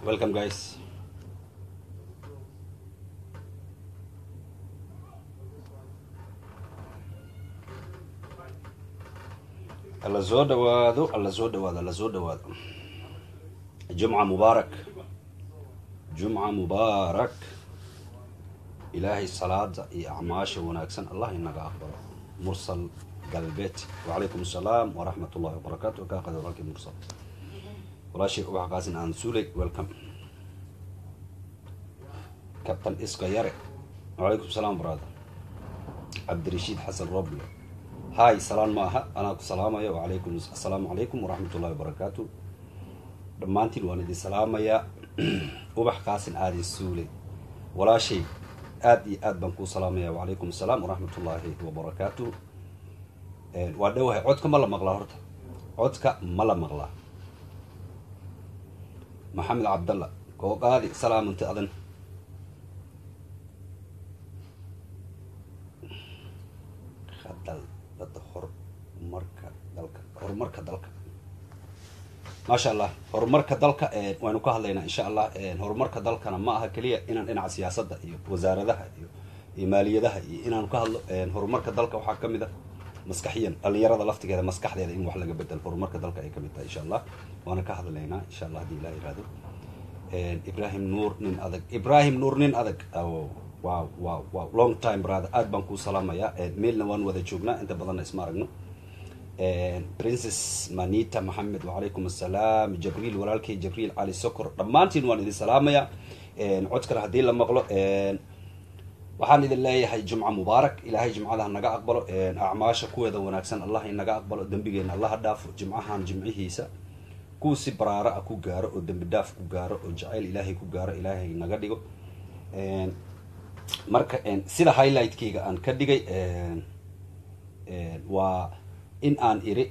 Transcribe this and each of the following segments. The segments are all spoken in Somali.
welcome guys alla soo dhawaado alla soo dhawaado alla soo dhawaado jumca mubaarak jumca mubaarak ilaahay salaada iyo acmaasha wanaagsan allah inaga aqbalo mursal galbeed wacalaykum asalaam waraxmat ullahi wabarakaatu kaa qada walaalkii mursal walaashay ubax qaasin aan suuley welcome captain iska yare wacalaykum salaam brother cabdirashiid xasan roble hay salaan ma aha anaa ku salaamaya wacalaykum assalaamu calaykum waraxmat ullahi wabarakaatu dhammaantiin waan idin salaamayaa ubax qaasin aadin suuley walaashay aada iyo aad baan kuu salaamaya wacalaykum assalaam waraxmat ullaahi wabarakaatu waa dhowahay codka ma la maqlaa horta codka ma la maqlaa maxamed cabdalla kooqaadi salaamanta adan hadal dada horumarka dalka horumarka dalka maasha allah horumarka dalka waynu ka hadlaynaa insha allah horumarka dalkana ma aha keliya inaan dhinaca siyaasadda iyo wasaaradaha iyo iyo maaliyadaha iyo inaanu ka hadlo horumarka dalka waxaa ka mid a maskaxiyan dhalinyarada laftigeeda maskaxdeeda in wax laga bedelo horumarka dalka ay kamid tahay insha allah waana ka hadlaynaa insha allah haddii ilah yihahdo ibrahim nuur nin adag ibrahim nuur nin adag wow wow wow long time brother aad baan kuu salaamayaa meelna waan wada joognaa inta badanna isma aragno princess manita maxamed wacalaykum assalaam jabriil walaalkay jabriil cali sokor dhammaantiin waan idin salaamayaa codkana haddii la maqlo waxaan idin leeyahay jumca mubaarak ilaahay jimcada naga aqbalo acmaasha kuweeda wanaagsan allah inaga aqbalo dembigeena allaha dhaafo jimcahan jimcihiisa kuwa si baraara ah ku gaaro oo dembi dhaaf ku gaaro oo jacayl ilaahay ku gaaro ilaahay naga dhigo marka sida highlightkayga aan ka dhigay waa in aan iri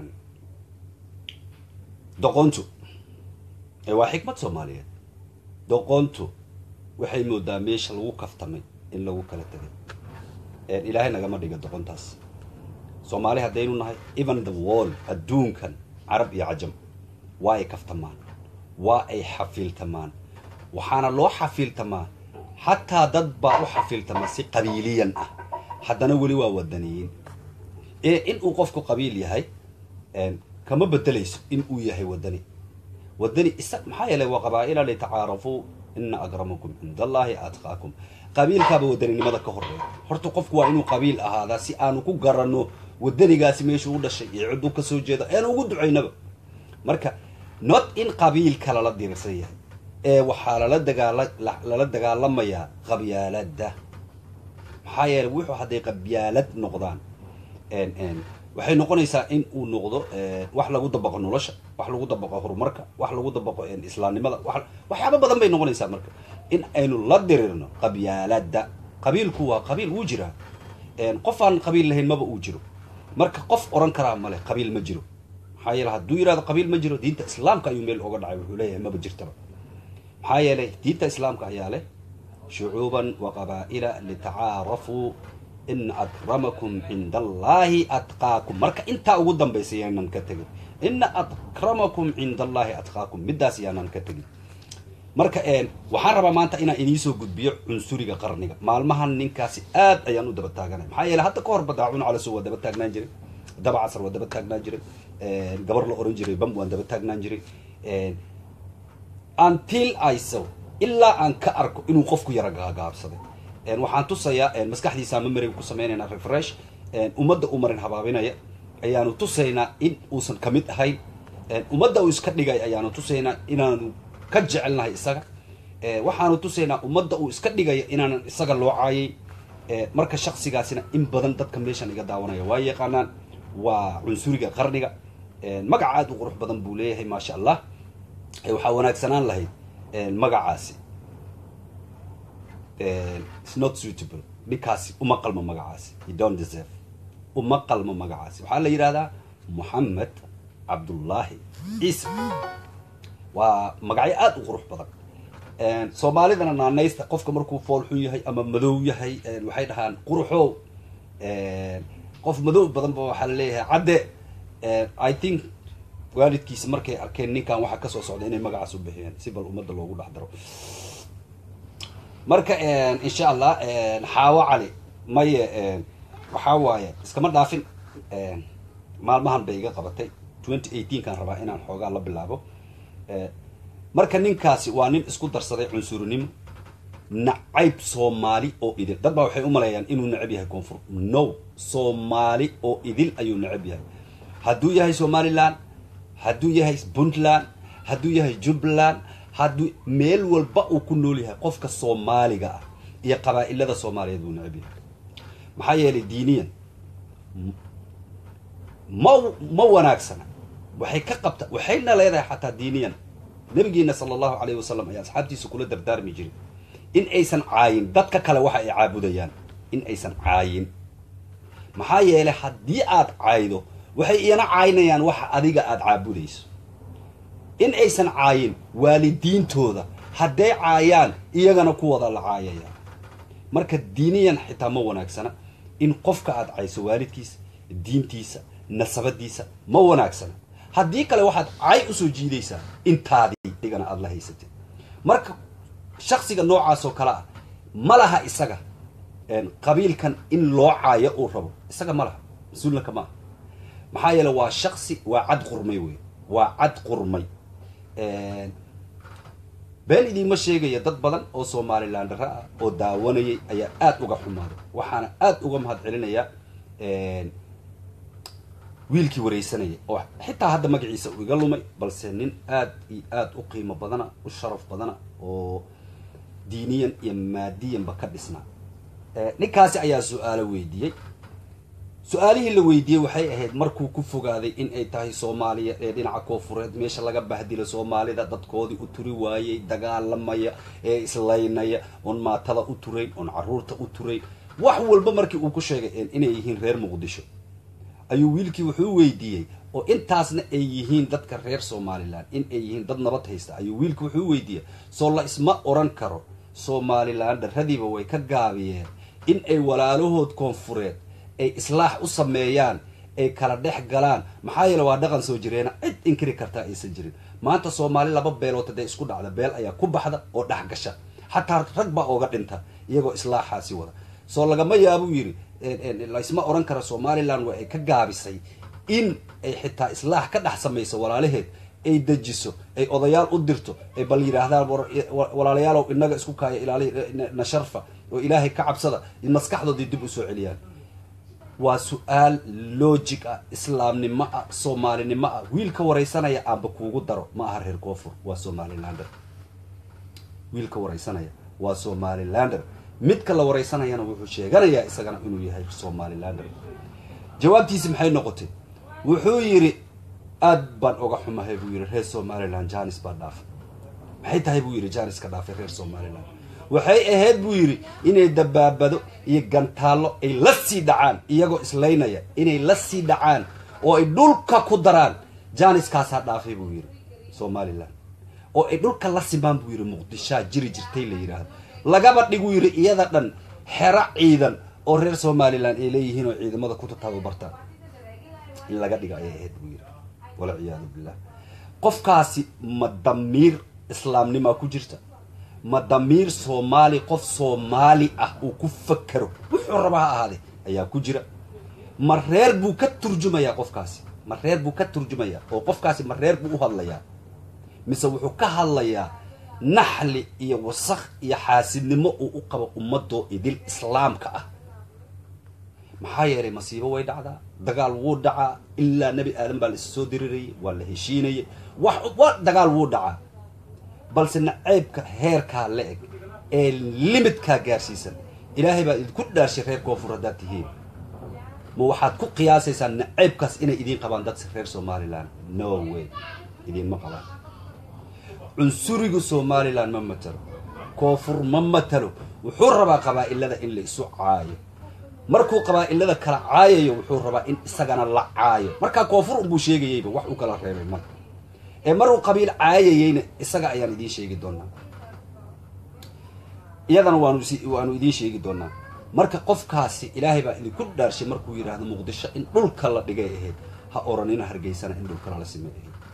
doqontu waa xikmad soomaaliyeed doqontu waxay moodaa meesha lagu kaftamay in lagu kala tegay ilaahay nagama dhiga doqontaas soomaali haddaynu nahay even the world adduunkan carab iyo cajam waa ay kaftamaan waa ay xafiiltamaan waxaana loo xafiiltamaa xataa dad baa u xafiiltamaa si qabiiliyan ah haddana weli waa wadaniyiin ee in uu qofku qabiil yahay kama bedelayso in uu yahay wadani wadani isa maxaa yeelay waa qabaa-ila litacaarafuu ina akramakum cind allahi atqaakum qabiilkaaba wadaninimada ka horeeya horta qofku waa inuu qabiil ahaadaa si aanu ku garanno wadanigaasi meeshuu u dhashay iyo cidduu kasoo jeeda eanu ugu ducaynaba marka not in qabiilka lala diirsan yahay ee waxaa lala dagaala lala dagaalamayaa qabyaalada maxaa yeelay wuxuu hadday qabyaalad noqdaan waxay noqonaysaa in uu noqdo wax lagu dabaqo nolosha wax lagu dabaqo horumarka wax lagu dabaqo islaamnimada waxyaaba badan bay noqonaysaa marka in aynu la dirirno qabyaalada qabiilku waa qabiil wuu jiraa qof aan qabiil lahayn maba uu jiro marka qof oran karaa male qabiil ma jiro maxaa yeele hadduu yihahdo qabiil ma jiro diinta islaamka ayuu meel oga dhacay wuxuu leeyahay maba jirtaba maxaa yeelay diinta islaamka ayaa leh shucuuban wa qabaa-ila litacaarafuu ina akramakum cinda allahi atqaakum marka intaa ugu dambaysa yaanan ka tegin ina akramakum cinda allahi atqaakum middaas yaanan ka tegin marka waxaan rabaa maanta inaan iniisoo gudbiyo cunsuriga qarniga maalmahan ninkaasi aad ayaan u daba taaganay maxaa yeele hadda ka hor badaacun calaso waa daba taagnaan jiray daba casar waa daba taagnaan jiray gabar la oran jiray bam waan daba taagnaan jiray until iso ilaa aan ka arko inuu qofku yara gaagaabsaday waxaan tusayaa maskaxdiisa mamariga ku sameynaynaa refresh ummadda u marin habaabinaya ayaanu tusaynaa in uusan kamid ahayn ummadda uu iska dhigay ayaanu tusaynaa inaanu ka jecelnahay isaga waxaanu tusaynaa ummadda uu iska dhigaya inaanan isaga loo caayay marka shaksigaasina in badan dadka meeshan iga daawanaya waa yaqaanaan waa cunsuriga qarniga magac aada u qurux badan buu leeyahay maasha allah waxaa wanaagsanaan lahayd magacaasi not suitable ninkaasi uma qalmo magacaasi you don't deserve uma qalmo magacaasi waxaa la yidhahdaa moxamed cabdullaahi ciise waa magacyo aada u qurux badan soomaalidana naanaysta qofka markuu fool xun yahay ama madow yahay waxay dhahaan quruxow qof madow badan ba waxaa laleeyahay cadde i think waalidkiisa markay arkeen ninkan waxaa kasoo socda inay magacaas u bixiyeen si bal ummadda loogu dhex daro marka insha allah xaawo cali maye waxaa waaye iskama dhaafin maalmahan bay iga qabatay twenty eighteenkaan rabaa inaan xoogaa la bilaabo marka ninkaasi waa nin isku darsaday cunsurinimo nacayb soomaali oo idil dad baa waxay u maleeyaan inuu necab yahay koonfur no soomaali oo idil ayuu necab yahay hadduu yahay somaliland hadduu yahay puntland hadduu yahay jubbaland hadduu meel walba uu ku nool yahay qofka soomaaliga ah iyo qabaa-ilada soomaaliyeed buu necab yahay maxaa yeelay diiniyan ma ma wanaagsana waxay ka qabta waxayna leedahay xataa diiniyan nabigeena sala allahu alayhi wasalam ayaa asxaabtiisa kula dardaarmi jiray in aysan caayin dadka kale waxa ay caabudayaan in aysan caayin maxaa yeelay haddii aad caaydo waxay iyana caynayaan waxa adiga aada caabudayso in aysan caayin waalidiintooda hadday caayaan iyagana kuwada la caayaya marka diiniyan xitaa ma wanaagsana in qofka aada cayso waalidkiisa diintiisa nasabadiisa ma wanaagsana haddii kale waxaad cay usoo jiidaysaa intaadii adigana aada la haysatay marka shaksiga noocaas oo kale ah ma laha isaga qabiilkan in loo caayo uu rabo isaga ma laha mas-uulnaka maaha maxaa yeele waa shaksi waa cad qurmay wey waa cad qurmay been idiinma sheegaya dad badan oo somalilandara ah oo daawanayay ayaa aada uga xumaaday waxaana aada uga mahad celinayaa wiilkii wareysanaya oo xitaa hadda magaciisa uu iga lumay balse nin aada iyo aada u qiimo badana u sharaf badana oo diiniyan iyo maadiyanba ka dhisnaa ninkaasi ayaa su-aalo weydiiyey su-aalihii la weydiiyey waxay ahayd markuu ku fogaaday in ay tahay soomaaliya ee dhinaca koofureed meesha laga bahdila soomaalida dadkoodii u turi waayey dagaalamaya ee islaynaya oon maatada u turayn oon caruurta u turayn wax walba markii uu ku sheegay inay yihiin reer muqdisho ayuu wiilkii wuxuu weydiiyey oo intaasna ay yihiin dadka reer somalilan in ay yihiin dad nabad haysta ayuu wiilkii wuxuu weydiiyey soo la isma oran karo somalilan dharradiiba way ka gaabiyeen in ay walaalahood koonfureed ay islaax u sameeyaan ay kala dhex galaan maxaa yeele waa dhaqan soo jireena cid inkiri kartaa aysan jirin maanta soomaali laba beelood hadday isku dhacda beel ayaa ku baxda oo dhex gasha xataa rag baa ooga dhinta iyagoo islaaxaasi wada soo lagama yaabuu yidhi laysma oran kara somalilan waa ay ka gaabisay in ay xitaa islaax ka dhex samayso walaalaheed ay dejiso ay odayaal u dirto ay bal yidhaahdaan walaalayaalow inaga isku kaaya ilaali na sharfa oo ilaahay ka cabsada maskaxdoodii dib usoo celiyaan waa su-aal logic ah islaamnimo ah soomaalinimo ah wiilka wareysanaya aanba kuugu daro ma aha reer koonfur waa somalilander wiilka wareysanaya waa somalilander midka la wareysanayana wuxuu sheeganayaa isagana inuu yahay somalilander jawaabtiisi maxay noqotay wuxuu yidhi aad baan oga xumahay buu yidhi reer somaliland janis baa dhaafay maxay tahay buu yidhi janis ka dhaafay reer somaliland waxay ahayd buu yidhi inay dabaabado iyo gantaallo ay la sii dhacaan iyagoo islaynaya inay la sii dhacaan oo ay dhulka ku daraan janiskaasaa dhaafay buu yidhi somalilan oo ay dhulka la simaan buu yidhi muqdishaa jiri jirtay la yidhaahdo lagaba dhiguu yidhi iyada dhan xero ciidan oo reer somalilan ay leeyihiin oo ciidamada ku tababartaan in laga dhiga ayay ahayd buu yidhi walciyaadu billah qofkaasi ma damiir islaamnimaa ku jirta ma damiir soomaali qof soomaali ah uu ku fakero wuxuu raba ha ahaade ayaa ku jira ma reer buu ka turjumayaa qofkaasi ma reer buu ka turjumayaa oo qofkaasi ma reer buu u hadlayaa mise wuxuu ka hadlayaa naxli iyo wasakh iyo xaasidnimo uu u qabo ummadoo idil islaamka ah maxaa yeelay masiibo way dhacdaa dagaal wuu dhacaa ilaa nebi aadan baa la isa soo dirirayay waa la heshiinayay wax wa dagaal wuu dhacaa balse naceybka heerkaa la eg ee limitkaa gaarsiisan ilaahay baa idinku dhaashay reer koonfur haddaad tihiin ma waxaad ku qiyaasaysaan naceybkaas inay idiin qabaan dad reer somalilan no way idiinma qabaan cunsuriga somalilan ma matalo koonfur ma matalo wuxuu rabaa qabaa'ilada in la isu caayo markuu qabaa'ilada kala caayayo wuxuu rabaa in isagana la caayo markaa koonfur unbuu sheegayeyba wax uu kala reebay marka ee maruu qabiil caayayeyna isaga ayaan idiin sheegi doonaa iyadana waanu waanu idiin sheegi doonaa marka qofkaasi ilaahay baa idinku dhaarshay markuu yidhaahdo muqdisho in dhulka la dhigay ahayd ha oranina hargeysana in dhulka lala simay ahayd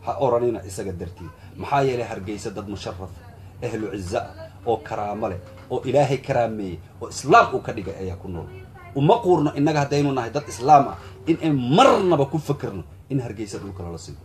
ha oranina isaga dartiid maxaa yeelay hargeysa dad musharaf ahlu ciza ah oo karaamo leh oo ilaahay karaameeyey oo islaam uu ka dhigay ayaa ku nool uma quurno innaga haddaynu nahay dad islaam ah in ay marnaba ku fakerno in hargeysa dhulka lala sigo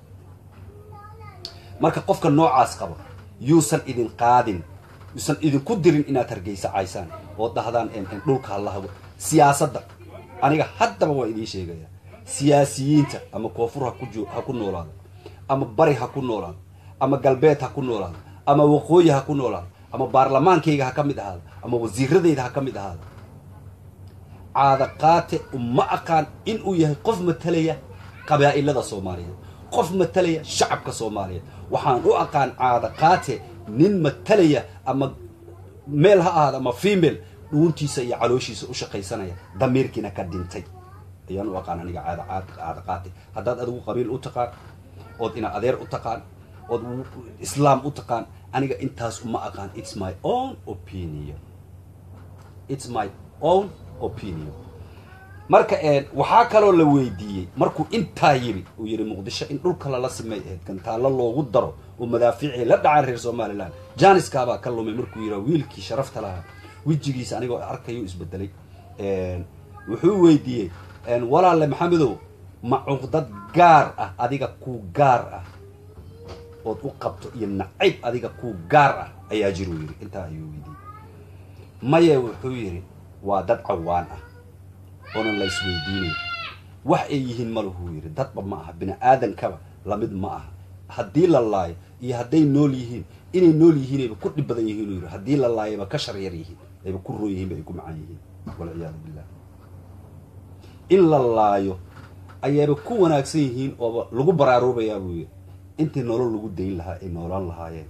marka qofka noocaas qaba yuusan idin qaadin yuusan idinku dirin inaad hargeysa caysaan oo dhahdaan dhulka halahago siyaasadda aniga haddaba waa idiin sheegaya siyaasiyiinta ama koonfur ha ku ha ku noolaado ama bari ha ku noolaado ama galbeed ha ku noolaado ama waqooyi ha ku noolaado ama baarlamaankayga ha ka mid ahaado ama wasiiradayda ha ka mid ahaado caada qaate uma aqaan inuu yahay qof matalaya qabaa'ilada soomaaliyeed qof matalaya shacabka soomaaliyeed waxaan u aqaan caada qaate nin matalaya ama meel ha ahaado ama female dhuuntiisa iyo calooshiisa u shaqaysanaya damiirkiina ka dhintay ayaan u aqaan aniga caada caada qaate haddaad adigu qabiil u taqaan ood ina adeer u taqaan ood islaam u taqaan aniga intaas uma aqaan its my own opinion its my own opinion marka waxaa kaloo la weydiiyey markuu intaa yiri uu yidhi muqdisho in dhulka lala simay ahayd gantaallo loogu daro oo madaafiicii la dhacaan reer somaliland janiskaabaa ka lumay markuu yidhaa wiilkii sharafta lahaa wejigiisa anigoo arkayo isbedelay wuxuu weydiiyey walaalle maxamedow ma cuqdad gaar ah adiga kuu gaar ah ood u qabto iyo nacayb adiga kuu gaar ah ayaa jiruu yidhi intaa ayuu weydiiyey maye wuxuu yidhi waa dad cawaan ah oonan la isweydiinayn wax ay yihiin maluhuu yidhi dadba ma aha bini aadankaba lamid ma aha haddii la laayo iyo hadday nool yihiin inay nool yihiin ayba ku dhib badan yihiin uu yidhi haddii la laayaba ka shar yar yihiin ayba ku roon yihiin ba ay ku macaan yihiin walciyaadu billah in la laayo ayayba ku wanaagsan yihiin ooba lagu baraaruubayaa buu yidhi intii nolol lagu dayn lahaa ay noolaan lahaayeen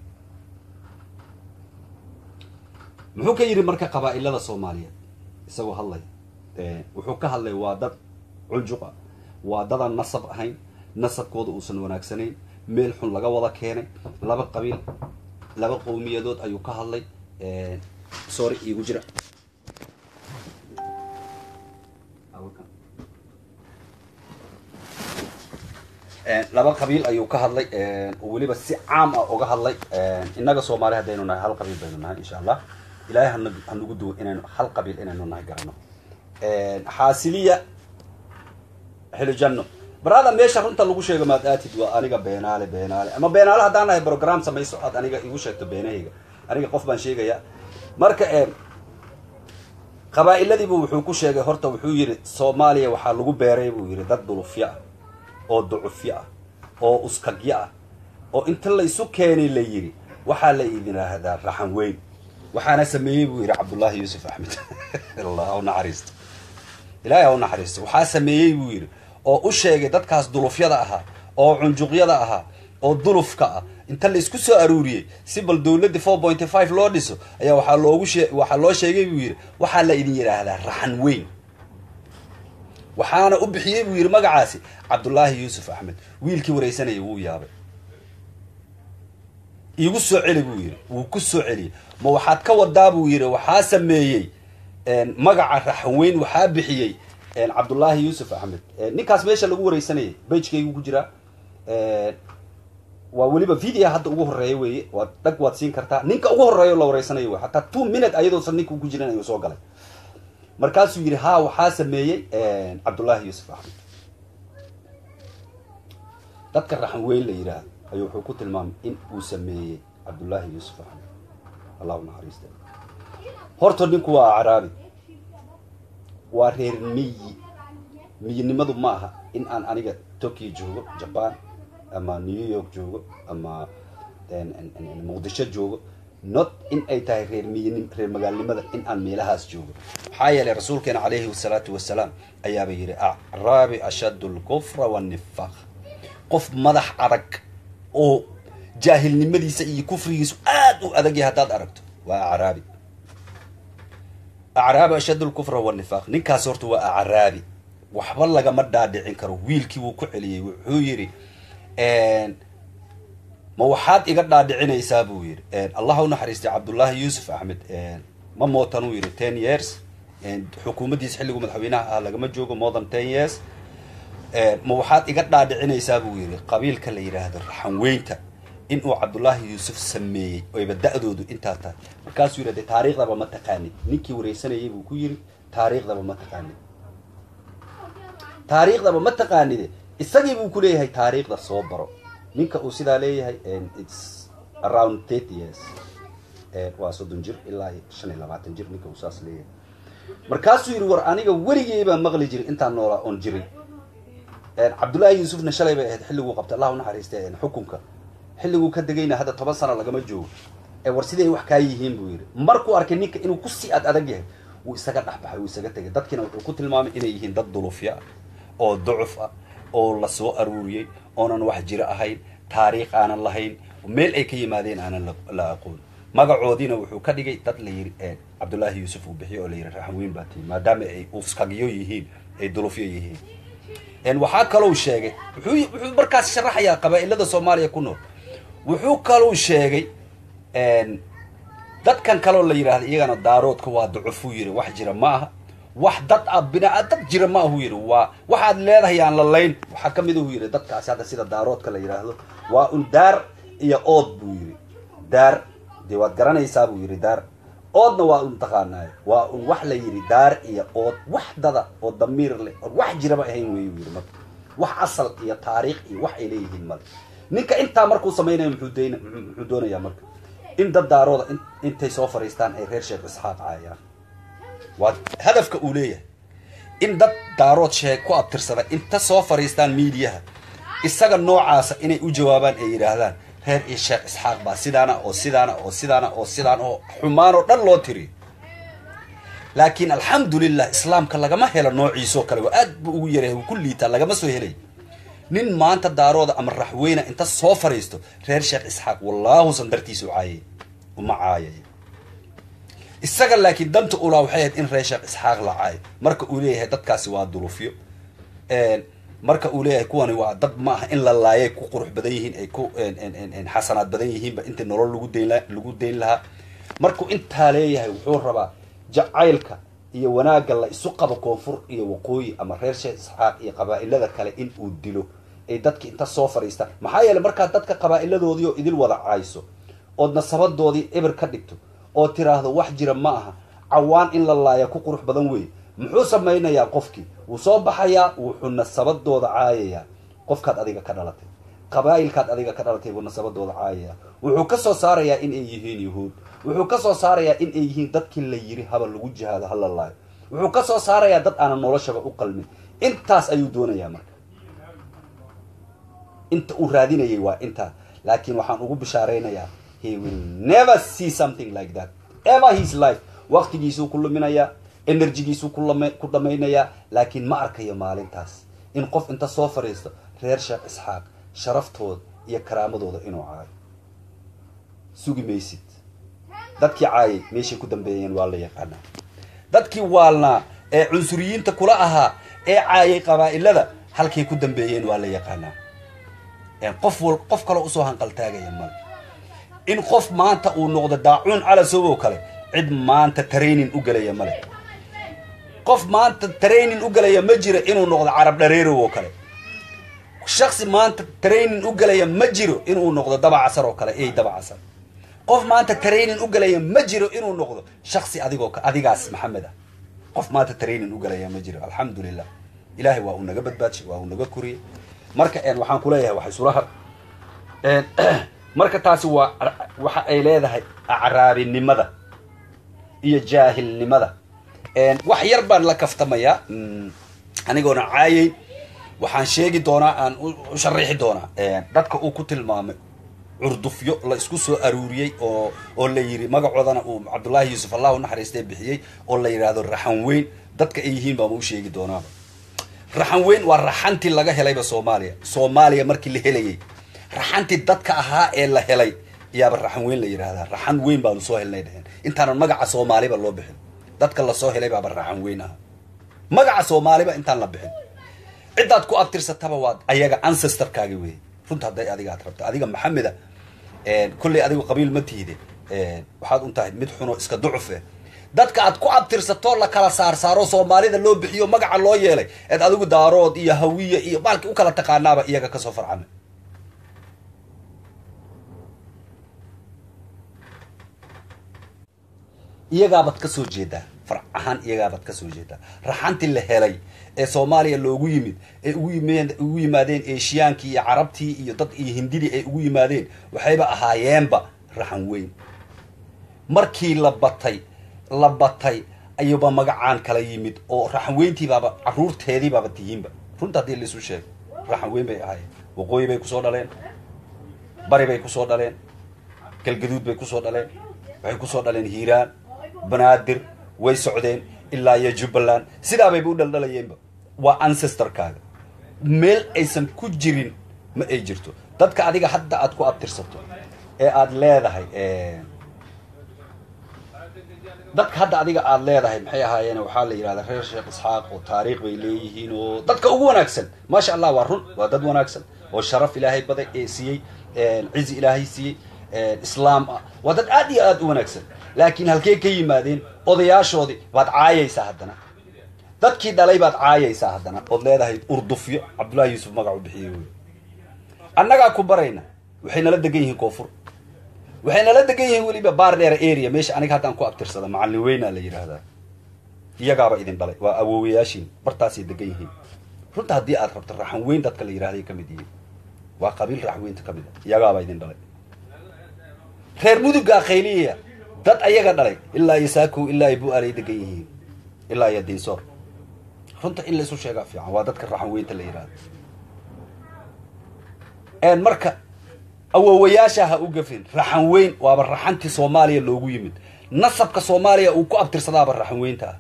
muxuu ka yidhi marka qabaa'ilada soomaaliyeed isagoo hadlaya wuxuu ka hadlay waa dad cunjuq ah waa dadaan nasab ahayn nasabkooda uusan wanaagsanayn meel xun laga wada keenay laba qabiil laba qowmiyadood ayuu ka hadlay sorry iigu jira laba qabiil ayuu ka hadlay oo weliba si caam ah uga hadlay innaga soomaali haddaynu nahay hal qabiil baynu nahay insha allah ilaahay hana hanugu duwo inaynu hal qabiil inaynu nahay garano xaasiliya xilijanno barada meesha runta lagu sheego maad aatid waa aniga beenaale beenaale ama beenaale haddaan nahay program samayso aad aniga igu sheegto beenahayga aniga qof baan sheegaya marka qabaa'iladiibu wuxuu ku sheegay horta wuxuu yidhi soomaaliya waxaa lagu beeray buu yidhi dad dulufyo ah oo ducufyo ah oo uskagyo ah oo inta la isu keenay la yidhi waxaa la idin yidhaahdaa raxan weyn waxaana sameeyey buu yidhi cabdullaahi yuusuf axmed allah ha u naxariisto ilaahay ha u naxariisto waxaa sameeyey buu yidhi oo u sheegay dadkaas dulufyada ahaa oo cunjuqyada ahaa oo dulufka ah inta la isku soo aruuriyey si bal dawladda four pointy five loo dhiso ayaa waxaa loogu shee waxaa loo sheegay buu yidhi waxaa la idin yidhaahdaa raxan weyn waxaana u bixiyey buu yidhi magacaasi cabdullaahi yuusuf axmed wiilkii waraysanayay wuu yaabay iigu soo celi buu yidhi wuu ku soo celiyey ma waxaad ka wadaa buu yidhi waxaa sameeyey magaca raxweyn waxaa bixiyey cabdullaahi yuusuf axmed ninkaas meesha lagu waraysanayay bagekaygu ku jiraa waa weliba video hadda ugu horeeya weeye waad dhag waad siin kartaa ninka ugu horeeya la waraysanayo wey hataa two minute ayadoosan ninka ku jiran ayuu soo galay markaasuu yidhi ha waxaa sameeyey cabdullaahi yuusuf axmed dadka raxan weyn la yidhaahdo ayuu wuxuu ku tilmaamay in uu sameeyey cabdullaahi yuusuf axmed allahu naxariista horta ninku waa acraabi waa reer miyi miyinimadu ma aha in aan aniga tokyo joogo jaban ama new york joogo ama muqdisho joogo not in ay tahay reer miyin reer magaalnimada in aan meelahaas joogo maxaa yeelay rasuulkeena calayhi wasalaatu wasalaam ayaaba yidhi acraabi ashaddu lkufra wannifaq qof madax adag oo jaahilnimadiisa iyo kufrigiisu aad u adagya haddaad aragto waa acraabi acraabi ashaddu lkufra wannifaq ninkaas horta waa acraabi waxba lagama dhaadhicin karo wiilkii wuu ku celiyey wuxuu yidhi ma waxaad iga dhaadhicinaysaa buu yidhi allah u naxariistay cabdullaahi yuusuf axmed ma mootan uu yidhi ten years xukuumaddiisa xilligu madaxweynaha ah lagama joogo more than ten years ma waxaad iga dhaadhicinaysaa buu yidhi qabiilka la yidhaahdo raxanweynta in uu cabdullaahi yuusuf sameeyey oyba da-doodu intaa tahay markaasuu yidhi de taariikhdaba ma taqaanid ninkii wareysanayay buu ku yidhi taariikhdaba ma taqaanid taariikhdaba ma taqaanide isagii buu ku leeyahay taariikhda soo baro ninka uu sidaa leeyahay its around thirty years waa soddon jir ilaa shan iyo labaatan jir ninka uu saas leeyahay markaasuu yidhi war aniga weligey baa maqli jiray intaan noolaa oon jiray cabdullaahi yuusufna shalay bay ahayd xilliguu qabtay allah unaxariistay xukunka xilliguu ka degayna hadda toban sano lagama joogo ee war siday wax kaa yihiin buu yidhi markuu arkay ninka inuu kusii ad adag yahay wuu isaga dhexbaxay wuu isaga tegay dadkiina wuxuu ku tilmaamay inay yihiin dad dulufya ah oo ducuf ah oo la soo aruuriyey oonan wax jiro ahayn taariikh aanan lahayn meel ay ka yimaadeen aanan la aqoon magacoodiina wuxuu ka dhigay dad la yidhi cabdullaahi yuusuf uu bixiyo oo la yidhi raxanweyn baa tii maadaama ay uskagyo yihiin ay dulufyo yihiin waxaa kalou sheegay wuxuu wuxuu markaas sharaxayaa qabaa-ilada soomaaliya ku nool wuxuu kalou sheegay dadkan kaloo la yidhahda iyagana daaroodka waa ducufuu yidhi wax jira ma aha wax dad ah binaa dad jira ma ahuu yidhi waa waxaad leedahay aan la layn waxaa ka mid ahuu yidhi dadkaasi hadda sida daaroodka la yidhaahdo waa un daar iyo ood buu yidhi daar dee waad garanaysaa buu yidhi daar oodna waa un taqaanaayo waa un wax la yidhi daar iyo ood wax dada oo damiir leh oo wax jiraba ahayn weyu yidhi marka wax asal iyo taariikh iyo wax ay leeyihiin male ninka intaa markuu samaynayo muxuu dayna muxuu doonayaa marka in dad daarooda intay soo fadhiistaan ay reer sheekh isxaaq caayaan waa hadafka uu leeyahay in dad daarood sheeg ku abtirsada inta soo fadhiistaan miidiyaha isaga noocaasa inay u jawaabaan ay yidhaahdaan reer iyo sheekh isxaaq baa sidaana oo sidaana oo sidaana oo sidaan oo xumaan oo dhan loo tiriyo laakiin alxamdulilah islaamka lagama helo noociisoo kale waa aad buu ugu yaray ku liitaa lagama soo helay nin maanta daarooda ama raxweyna inta soo fadhiisto reer sheekh isxaaq wallaahusan dartiisu caayay uma caayay isaga laakiin danta ulaa waxay ahayd in reer sheekh isxaaq la caayo marka uu leeyahay dadkaasi waa dulufyo marka uu leeyahay kuwani waa dad ma aha in la laayay ku qurux badan yihiin ay ku xasanaad badan yihiinba intii nolol lagu dayn lagu dayn lahaa markuu intaa leeyahay wuxuu rabaa jacaylka iyo wanaagga la isu qabo koonfur iyo waqooyi ama reer sheekh isxaaq iyo qabaa-ilada kale in uu dilo ay dadki inta soo fadhiistaan maxaa yeeley markaad dadka qabaa-iladoodii oo idil wada caayso ood nasabadoodii eber ka dhigto oo tiraahdo wax jira ma aha cawaan in la laaya ku qurux badan weeye muxuu samaynayaa qofkii wuu soo baxayaa wuxuu nasabadooda caayayaa qofkaad adiga ka dhalatay qabaa'ilkaad adiga ka dhalatay buu nasabadooda caayayaa wuxuu ka soo saarayaa in ay yihiin yuhuud wuxuu ka soo saarayaa in ay yihiin dadkii la yiri haba lagu jihaado hala laayo wuxuu ka soo saarayaa dad aanan noloshaba u qalmin intaas ayuu doonayaa marka inta uu raadinayay waa intaa laakiin waxaan ugu bishaaraynayaa he will never see something like that ever his life waqtigiisuu ku luminayaa enerjigiisuu ku dhamaynayaa laakiin ma arkayo maalintaas in qof inta soo fadhiisto reer sheekh isxaaq sharaftooda iyo karaamadooda inuu caayo sugi maysid dadkii caayay meeshay ku dambeeyeen waa la yaqaanaa dadkii waalnaa ee cunsuriyiinta kula ahaa ee caayay qabaa'ilada halkay ku dambeeyeen waa la yaqaanaa qof wal qof kaloo usoo hanqaltaagaya male in qof maanta uu noqdo daacuun calasow oo kale cid maanta training u gelaya male qof maanta training u gelaya ma jiro inuu noqdo carab dhareerow oo kale shaksi maanta training u gelaya ma jiro inuu noqdo dabacasar oo kale ey dabacasar qof maanta training u gelaya ma jiro inuu noqdo shaksi adigoo adigaas maxamed ah qof maanta training u gelaya ma jiro alxamdulilah ilaahay waa uu naga badbaadshay waa uu naga koriyey marka waxaan kuleeyahay waxay sulaha marka taasi waa waxa ay leedahay acraabinimada iyo jaahilnimada wax yar baan la kaftamayaa anigoona caayay waxaan sheegi doonaa aan u sharaxi doonaa dadka uu ku tilmaamay curdufyo la isku soo aruuriyey oo oo la yiri magacoodana uu cabdullaahi yuusuf allah unaxariistee bixiyey oo la yidhaahdo raxan weyn dadka ay yihiin baama u sheegi doonaaba raxan weyn waa raxantii laga helayba soomaaliya soomaaliya markii la helayay raxantii dadka ahaa ee la helay yaaba raxan weyn la yidhaahdaa raxan weyn baanu soo helnay dheheen intaanan magaca soomaaliba loo bixin dadka lasoo helay baaba raxan weyn aha magaca soomaaliba intaan la bixin ciddaad ku abtirsataba waad ayaga ancestorkaagi wey runta hadday adiga ad rabta adiga maxameda kolley adigu qabiil ma tihide waxaad un tahay mid xuno iska ducuf eh dadka aad ku abtirsato la kala saarsaaro soomaalida loo bixiyo magaca loo yeelay eed adigu daarood iyo hawiye iyo baalki u kala taqaanaaba iyaga kasoo farcamay iyagaabaad ka soo jeedaa farc ahaan iyagaabaad ka soo jeedaa raxantii la helay ee soomaaliya loogu yimid ee ugu yimeen ugu yimaadeen eeshiyaankii iyo carabtii iyo dad iyo hindidii ay ugu yimaadeen waxayba ahaayeenba raxan weyn markii la batay la batay ayuuba magacaan kala yimid oo raxan weyntiibaaba caruurteediibaaba tihiinba runta haddii laisu sheego raxan weyn bay ahaayeen waqooyi bay kusoo dhaleen bari bay kusoo dhaleen galgaduud bay kusoo dhaleen waxay kusoo dhaleen hiiraan banaadir way socdeen ilaa iyo jubbaland sidaabayba u dhaldhalayeenba waa ancestorkaaga meel aysan ku jirin ma ay jirto dadka adiga hadda aad ku abtirsato ee aada leedahay dadka hadda adiga aada leedahay maxay ahaayeen waxaa la yidhahdaa reer sheekh isxaaq oo taariikh bay leeyihiin oo dadka ugu wanaagsan maasha allah waa run waa dad wanaagsan oo sharaf ilaahay baday ee siiyey cizi ilaahay siiyey islaam ah waa dad aad iyo aada u wanaagsan laakiin halkee ka yimaadeen odayaashoodii baad caayaysaa haddana dadkii dhalay baad caayaysaa haddana ood leedahay urdufyo cabdullahi yuusuf magac u bixiyey wey annagaa ku barayna waxay nala degan yihiin koonfur waxay nala degan yihiin weliba baar dheera area meesha aniga haddaan ku abtirsada macallin weynaa la yidhaahdaa iyagaaba idin dhalay waa awoowayaashiin bartaasay degan yihiin runta haddii aad rabto raxan weyn dadka la yidhahday ka mid yihiin waa qabiil raxan weynta ka mid a iyagaaba idin dhalay reer mudugaa khayliya dad ayaga dhalay ilaa iyo saakow ilaa iyo bu-aalay degan yihiin ilaa iyo diinsoor runta in laisu sheegaa fiican waa dadka raxan weynta la yidhahdo marka awoowayaasha ha u gafin raxan weyn waaba raxantii soomaaliya loogu yimid nasabka soomaaliya uu ku abtirsadaaba raxan weynta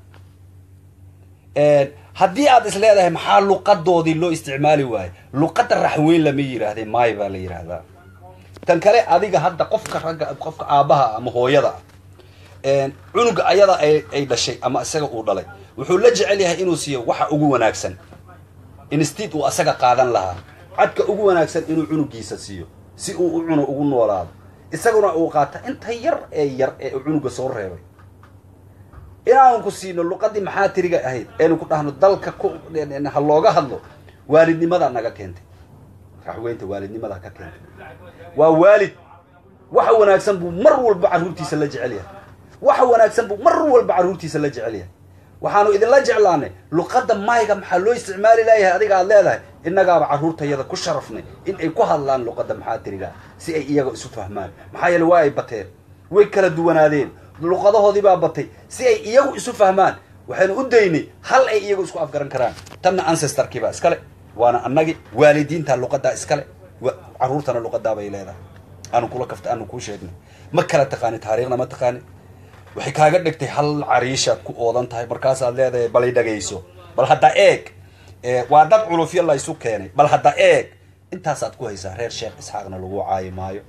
ah haddii aad is leedahay maxaa luqadoodii loo isticmaali waayo luqadda raxan weyn lama yidhaahdee maay baa la yidhaahdaa tan kale adiga hadda qofka ragga qofka aabbaha ama hooyada ah cunuga ayada ay dhashay ama isaga uu dhalay wuxuu la jecel yahay inuu siiyo waxa ugu wanaagsan instead uu asaga qaadan lahaa cadka ugu wanaagsan inuu cunugiisa siiyo si uu u cuno ugu noolaado isaguna uu qaata inta yar ee yar ee cunuga soo reebay inaanu ku siino luqadii maxaa tiriga ahayd aynu ku dhahno dalka ku ha looga hadlo waalidnimadaa naga keentay raxweynta waalidnimadaa ka keentay waa waalid waxa wanaagsan buu mar walba carruurtiisa la jecel yahay waxa wanaagsan buu mar walba carruurtiisa la jecel yahay waxaanu idinla jeclaanay luqadda mayga maxaa loo isticmaali laayahay adiga aad leedahay innagaaba carruurtayada ku sharafnay in ay ku hadlaan luqadda maxaa tirigaa si ay iyaga isu fahmaan maxaa yeele waa ay bateen way kala duwanaadeen luqadahoodii baa batay si ay iyagu isu fahmaan waxaynu u daynay hal ay iyagu isku afgaran karaan tanna ancestorkiibaa iskale waana annagi waalidiinta luqadaa iskale carruurtana luqadaabay leedahay aanu kula kafta aanu kuu sheegnay ma kala taqaani taariikhna ma taqaani waxay kaaga dhigtay hal cariishaad ku oodan tahay markaasaad leedahay balay dhagayso bal hadda eeg waa dad culufyo la isu keenay bal hadda eeg intaasaad ku haysaa reer sheekh isxaaqna lagu caayi maayo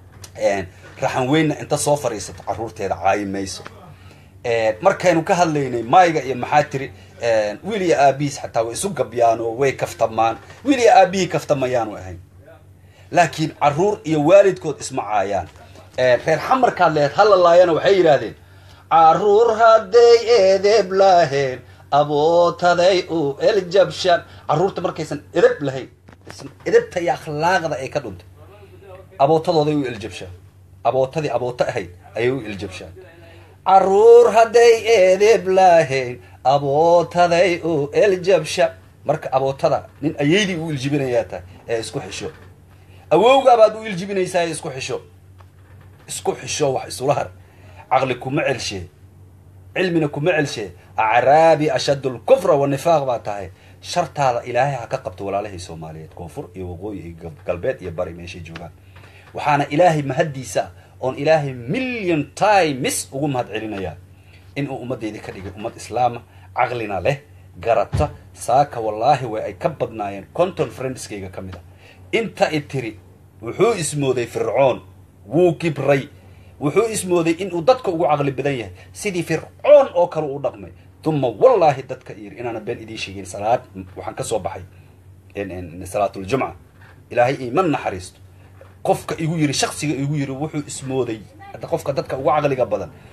raxan weynna inta soo fadhiisato carruurteeda caayi mayso markaynu ka hadlaynay mayga iyo maxaa tiri wiil iyo aabihiis xataa way isu gabyaan oo way kaftamaan wiil iyo aabihii kaftamayaanu ahayn laakiin carruur iyo waalidkood isma caayaan reer xamarkaad lehed halalaayana waxay yidhaahdeen carruur hadday eedeb laheen abootaday u eljabshan carruurta markaysan edeb lahayn edebta iyo akhlaaqda ay ka dhuntay abootadooday u eljabshaan abootadii abooto ahayd ayay u eljabshaan carruur hadday eedeb lahayn abootaday u eljabshan marka abootada nin ayaydii u iljibinayaa tahay ee isku xisho awowgaabaad u iljibinaysaa ee isku xisho isku xisho wax isula har caqli kuma celshee cilmina kuma celshee acraabi ashaddu lkufra wanifaaq baa tahay shartaada ilaahay ha ka qabto walaalahii soomaaliyeed koonfur iyo waqooyi iyo galbeed iyo bari meeshay joogaan waxaana ilaahay mahaddiisa oon ilaahay million times ugu mahad celinayaa inuu ummaddeydii ka dhigay ummad islaama caqlina leh garata saaka wallaahi way ay ka badnaayeen conton friendskayga ka mid a inta i tiri wuxuu ismooday fircoon wuu kibray wuxuu ismooday inuu dadka ugu caqli badan yahay sidii fircoon oo kale u dhaqmay uma wallaahi dadka yiri inaana been idiin sheegin salaad waxaan ka soo baxay salaatuljumca ilaahay iima naxariisto qofka igu yiri shaksiga igu yiri wuxuu ismooday hadda qofka dadka ugu caqliga badan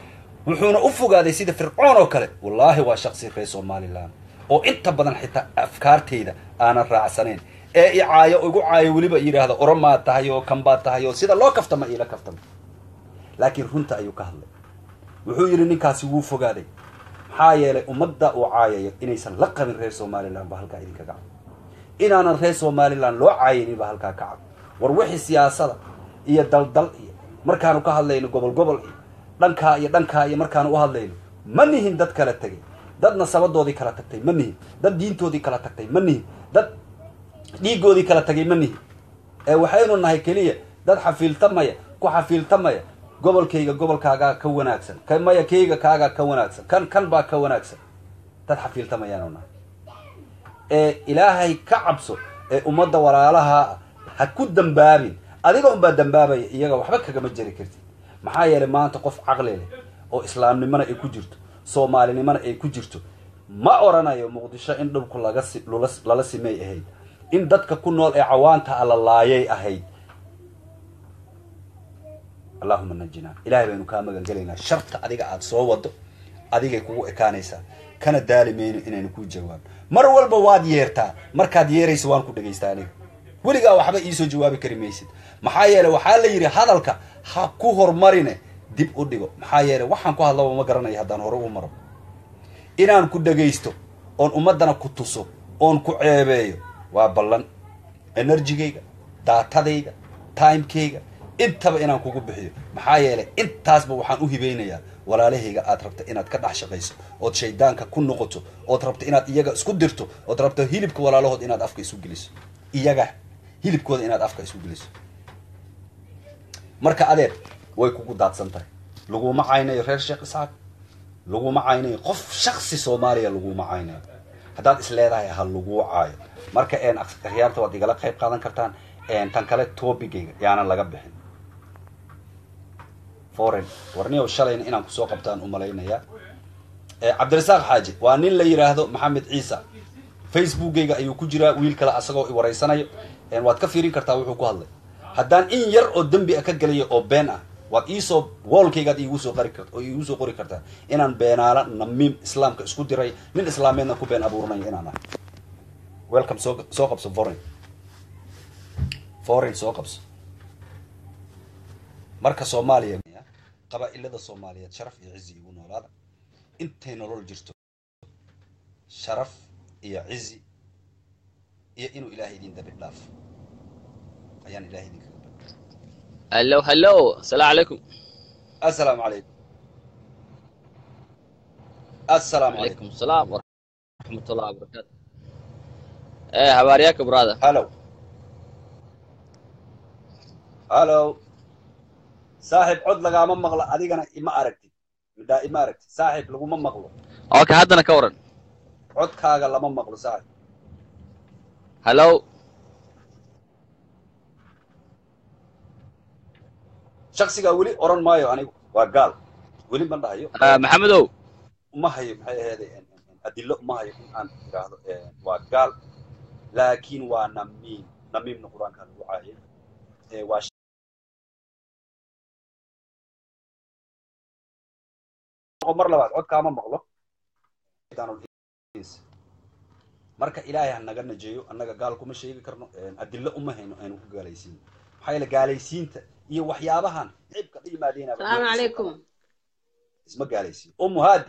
wuxuuna u fogaaday sida fircoon oo kale wallaahi waa shaksi reer somalilan oo inta badan xitaa afkaartayda aanan raacsanayn ee i caayo igu caayo weliba yidhaahda oromaa tahay oo kanbaa tahay oo sida loo kaftama iila kaftama laakiin runta ayuu ka hadlay wuxuu yidhi ninkaasi wuu fogaaday maxaa yeelay ummadda uu caayayo inaysan la qabin reer somalilan ba halkaa idinkaga cad inaanan reer somalilan loo caayinin ba halkaa ka cad war wixii siyaasada iyo daldal iyo markaanu ka hadlayno gobol gobol iyo dhankaa iyo dhankaa iyo markaanu u hadlayno ma nihin dad kala tegay dad nasabadoodii kala tagtay ma nihin dad diintoodii kala tagtay ma nihin dad dhiigoodii kala tagay ma nihin ee waxaynu nahay keliya dad xafiiltamaya ku xafiiltamaya gobolkayga gobolkaagaa ka wanaagsan ka maya kayga kaagaa ka wanaagsan kan kan baa ka wanaagsan dad xafiiltamayaanu nahay ee ilaahay ka cabso ee ummadda walaalaha ha ku dambaabin adiga unbaa dambaabaya iyaga waxba kagama jeri kartid maxaa yeelay maanta qof caqli leh oo islaamnimona ay ku jirto soomaalinimona ay ku jirto ma oranayo muqdisho in dhulku laga si lula- lala simay ahayd in dadka ku nool ee cawaanta alla laayay ahayd allahuma najinaa ilahay baynu kaa magan gelaynaa sharta adiga aada soo wado adigay kugu ekaanaysaa kana daali mayno inaynu kuu jawaabno mar walba waad yeertaa markaad yeeraysa waan ku dhagaystaa aniga weligaa waxba iisoo jawaabi kari maysid maxaa yeeley waxaa la yidhi hadalka ha ku hormarine dib u dhigo maxaa yeeley waxaan ku hadlaba ma garanayo haddaan hore u maro inaan ku dhagaysto oon ummaddana ku tuso oon ku ceebeeyo waa ballan enerjigayga daatadayga timekayga intaba inaan kugu bixiyo maxaa yeelay intaasba waxaan u hibeynayaa walaalahayga aad rabta inaad ka dhex shaqayso ood shaydaanka ku noqoto ood rabto inaad iyaga isku dirto ood rabto hilibka walaalahood inaad afka isu geliso iyaga hilibkooda inaad afka isu geliso marka adeer way kugu daadsan tahay laguma caynayo reer sheekh isxaaq laguma caynayo qof shaksi soomaaliya laguma caynayo haddaad is leedahay ha laguu caayo marka een akhyaarta waad igala qayb qaadan kartaan een tan kale tobigayga yaanan laga bixin foreign warniyow shalayna inaan kusoo qabtaan u malaynayaa cabdirasaaq xaaji waa nin la yidhaahdo maxamed ciisa facebookgayga ayuu ku jiraa wiil kale asagoo i waraysanayo waad ka fiirin kartaa wuxuu ku hadlay haddaan in yar oo dembi a ka gelayo oo been ah waad iisoo woolkaygaad iigu soo qari kart oo iigu soo qori kartaa inaan beenaala namiim islaamka isku diray nin islaameedna ku been abuuranayo inaan ahay welcome soo soo qabso foreign foreign soo qabso marka soomaaliya qabaa'ilada soomaaliyeed sharaf iyo cizi igu noolaada intay nolol jirto sharaf iyo cizi iyo inuu ilaahay idin dabi dhaafo ayaan ilahay idinkaga bari هلو هلو السلام عليكم assalaamu calaykum assalaamu وعليكم calaykum السلام ورحمة الله وبركاته ايه حبارياك براذر hallow hallow saaxiib cod lagaama maqlo adigana ima aragtid midhaa ima aragtid saaxiib laguma maqlo اوكي هادنا كورن codkaaga lama maqlo saaxiib هلو shaksigaa weli oran maayo anigu waa gaal weli ma dhahayo آه محمدو uma hayo maxay aheeday adilo uma hayo in aan idhaahdo waa gaal laakiin waa namiim namiimna qur-aanka lagu caayay Eh, waa sh- mar labaad codkaama maqlo marka ilaahay ha naga najeeyo annaga gaal kuma sheegi karno adilo uma hayno aynu ku gaalaysiin maxaa yeele gaalaysiinta iyo waxyaabahan cibka la yimaadeen السلام عليكم isma gaalaysiin umu haadi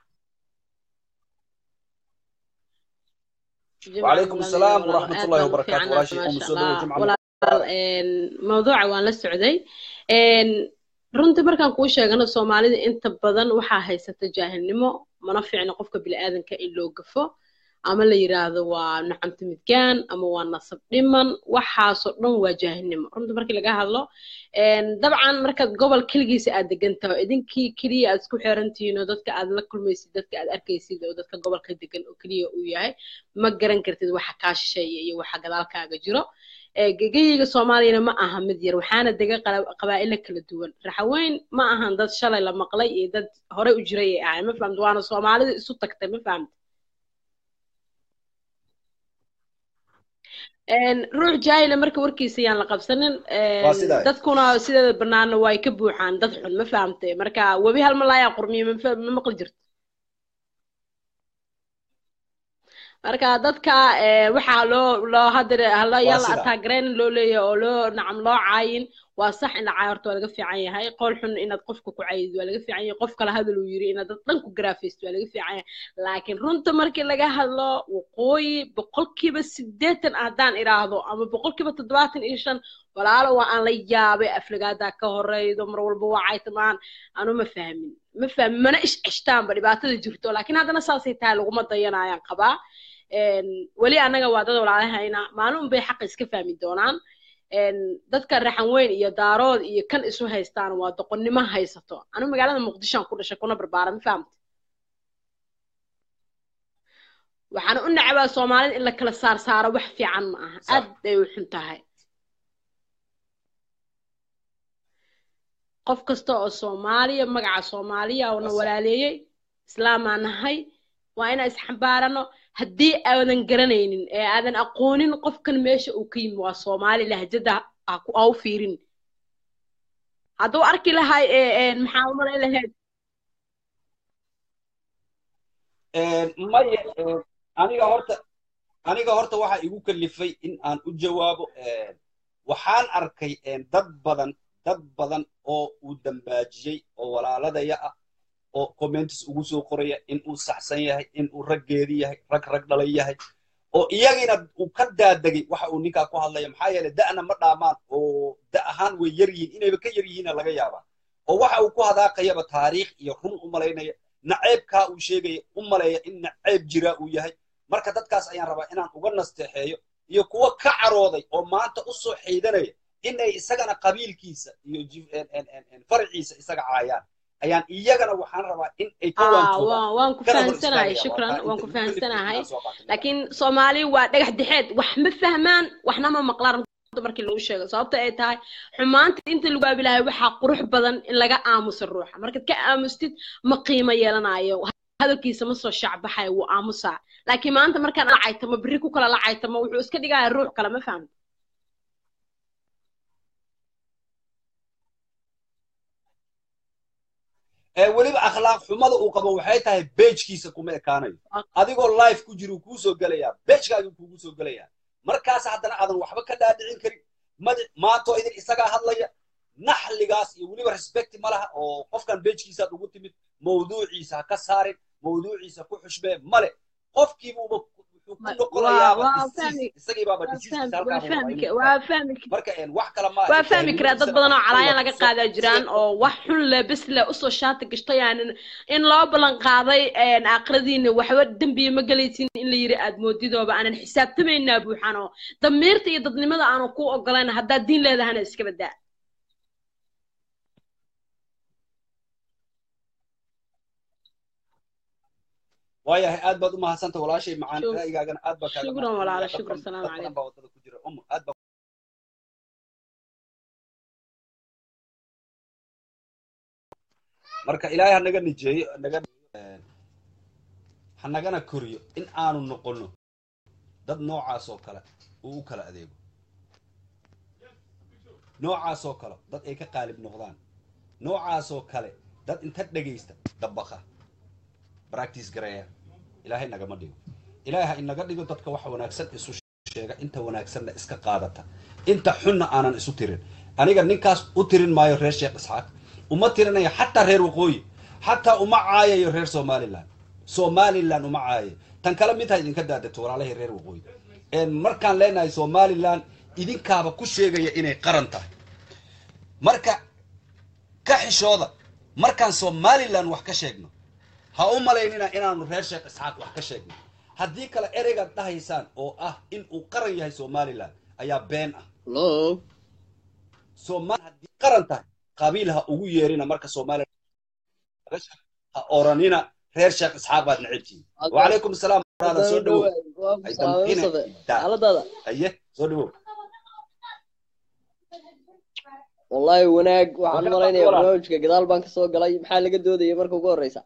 وعليكم السلام ورحمة الله وبركاته ولا شيء أم سودة وجمعة mawduuca waan la socday runtii markaan kuu sheegano soomaalida inta badan waxaa haysata jaahilnimo mana fiicno qofka bini'aadanka in loo gafo ama la yiraahdo waa nacamti midgaan ama waa nasab dhiman waxaasoo dhan waa jaahilnimo runtii markii laga hadlo dabcan markaad gobol keligiisa aad degan taho idinkii keliya aad isku xirantihiin oo dadka aad la kulmaysid dadka aad arkaysid oo dadka gobolka degan oo keliya uu yahay ma garan kartid waxa kaa shisheeya iyo waxa gadaalkaaga jiro gegayiga soomaaliyana ma aha mid yar waxaana dega qala- qabaa'ilo kala duwan raxaweyn ma ahan dad shalay la maqlay iyo dad horey u jiray ay ahay ma fahamta waana soomaalida isu tagtay ma fahamta Een, ruux jaahila marka warkiisa yaan la qabsanin een, Waa sidaa. dadkuna sideeda banaana way ka buuxaan dad xun ma fahamtay marka webi hal malaayaa qurmiyo ma fa- ma maqli jirto marka dadka ee, waxaa loo loo hadda hala Waa yalla sidaa. ataagareen loo leeyahay oo loo nacam loo caayin waa sax in la caayo horta waa laga fiican yahay qool xun inaad qofka ku caayid waa laga fiican yahay qof kale hadal uu yiri inaad dad dhan ku garaafaysid waa laga fiican yahay laakiin runta markii laga hadlo waqooyi boqolkiiba siddeetan haddaan idhaahdo ama boqolkiiba toddobaatan iyo shan walaalo waa aan la yaabay aflagaadaa ka horeydo mar walba waa caytamaan anu ma fahmin ma fahmin mana ish ceshtaanba dhibaatada jirto laakiin haddana saasay tahay laguma dayanayaan qabaa Een, weli annaga waa dad walaalahayna maalin bay xaqa iska fahmi doonaan Een, dadka raxan weyn iyo daarood iyo kan isu haystaan waa doqonnimo haysato anu magaalada muqdishoan ku dhashay kuna barbaara ma fahamta waxaan u nacbaa soomaalida in la kala saar saaro wax fiican ma aha Sax. aad bay u xun tahay qof kasta oo soomaaliya magaca soomaaliya oo na Waa sax. walaaleeyey islaamaa nahay waa inaan isxambaarano haddii aadan garanaynin ee aadan aqoonin qofkan meesha uu ka yimi waa soomaali lahjada ha ku- ha u fiirin hadduu arki lahay ee ee, maxaa u malay lahayd maya een, aniga horta aniga horta waxaa igu kalifay in aan u jawaabo een, waxaan arkay een, dad badan dad badan oo uu dambaajiyey oo walaaladaya ah oo comments ugu soo qoraya in uu saxsan yahay in uu raggeedi yahay rag rag dhalay yahay oo iyagina uu ka daadegay waxa uu ninkaa ku hadlaya maxaa yeelay da'na ma dhaamaan oo da ahaan way yar yihiin inayba ka yar yihiina laga yaabaa oo waxa uu ku hadaaqayaba taariikh iyo run u malaynaya naceebkaa uu sheegaya u maleeya in naceeb jiraa uu yahay marka dadkaas ayaan rabaa inaan uga nasteexeeyo iyo kuwa ka carooday oo maanta u soo xaydanaya inay isagana qabiilkiisa iyo jif- en- en- en- en farciisa isaga caayaan ayaan iyagana waxaan rabaa in ay ka aa waantoobaan waan waan ku kana hor fahansanahay istaagaya. shukran Waa taa waan inta ku igu kalifay fahansanahay inaan soo qaato. laakiin soomaali waa dhagax dixeed wax ma fahmaan waxna ma maqlaan runta markii lagu sheego sababta ay tahay xumaanta inta lagu aabilahay waxaa qurux badan in laga aamuso ruuxa markaad ka aamustid ma qiimo yeelanayo hadalkiisa ma soo shacbaxayo wuu aamusaa laakiin maanta markaan la caytamo berri ku kala la caytamo wuxuu iska dhigaya ruux kale ma fahmi ee weliba akhlaaq xumada uu qabo waxay tahay bejkiisa kuma ekaanayo adigoo life ku jira uu kuu soo gelayaa bejkaagii kuugu soo gelayaa markaas haddana aadan waxba ka dhaadhicin karin madi maantoo idin isagaa hadlaya naxligaas iyo weliba respecti ma laha oo qofkan bejkiisaad ugu timid mawduuciisa ha ka saarin mawduuciisa ku xushmee male qofkiibuuba wuxuu ku waa noqonayaaba waa disease fahmi isagiibaaba waa diseasekiisa fahmi waa halkaa fahmi rabaa inuu waa ka fahmi marka een, wax kale ma waa fahmi karaa dad badan oo calaayaan laga qaadaa jiraan oo oo wax xun leh bes leh usoo shaati gashtay aanan in loo ballan qaaday een, aakhiradiina waxba dembiya ma gelaysin in la yiri aad moodidooba aanan xisaabtamaynaa buuxan oo damiirta iyo dadnimada aanu ku ogolayn haddaad diin leedahana iska badaa waayahay aad baad u mahadsanta walaashay macaan Shuk- ra'yigaagana aad baa kaaga shukran mahadsanaya. walaalo Dad shukran badan- salaamu dad badan calaykum baa wadada ku jira um aad baa marka ilaahay hanaga nijeeyo naga hanagana koriyo in aanu noqono dad noocaas oo kale uu u kala adeego noocaas oo kale dad ay ka qaalib noqdaan noocaas oo kale dad inta dhegaysta dabaqa practice gareeya ilaahay nagama dhigo ilaahay ha inaga dhigo dadka wax wanaagsan isu sheega inta wanaagsanna iska qaadata inta xunna aanan isu tirin aniga ninkaas u tirin maayo reer sheekh isxaaq uma tirinayo xataa reer waqooyi xataa uma caayayo reer somaliland somaliland uma caayayo tan kale mid ha idinka daadato walaalahii reer waqooyi een markaan leenahay somaliland idinkaaba ku sheegaya inay qaran tahay marka ka xishooda markaan somaliland wax ka sheegno ha u malaynina inaanu reer sheekh isxaaq wax ka sheegno haddii kale ereygaad dhahaysaan oo ah in uu qaran yahay somaliland ayaa been ah Hello. soomaali haddii qaran tahay qabiil ha ugu yeerina marka soomaaliya ha oranina reer sheekh isxaaq baad necebtihiin wacalaykum asalaam walaala soo dhawow ay damqina daa xaaladaada aye soo dhawow wallahi wanaag waxaan Wanaag malaynayaa walaal. barnaamijka gadaal baan kasoo galay maxaa laga doodaya marka ugu horeysa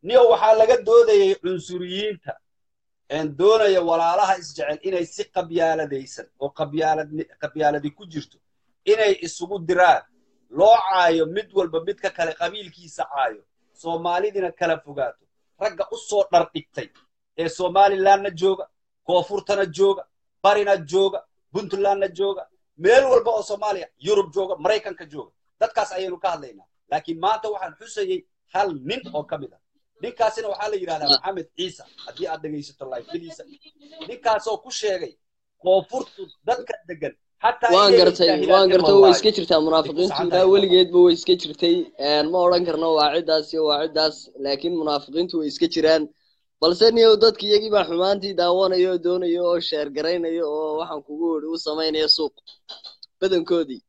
niyo waxaa laga doodayay cunsuriyiinta doonaya walaalaha isjecel inay si qabyaaladaysan oo qabyaaladi ku jirto inay isugu diraan loo caayo mid walba midka kale qabiilkiisa caayo soomaalidina kala fogaato ragga u soo dhardhigtay ee somalilandna jooga koonfurtana jooga barina jooga puntlandna jooga meel walba oo soomaaliya yurub jooga maraykanka jooga dadkaas ayaynu ka hadlaynaa laakiin maanta waxaan xusayey hal nin oo ka mid ah ninkaasina waxaa la yidhahdaa maxamed ciisa haddii aad dhegaysato lifeliisa ninkaasoo ku sheegay koonfurtu dadka degan waan gartay waan gartay way iska jirtaa munaafiqiintu ilaa weligeedba way iska jirtay ma odhan karno waa ciddaas iyo waa ciddaas laakiin munaafiqiintu way iska jiraan balse niyow dadka iyagii baa xumaantii daawanayo oo doonayo oo sheer garaynayo oo waxaan kugu idhi u samaynaya suuq badankoodii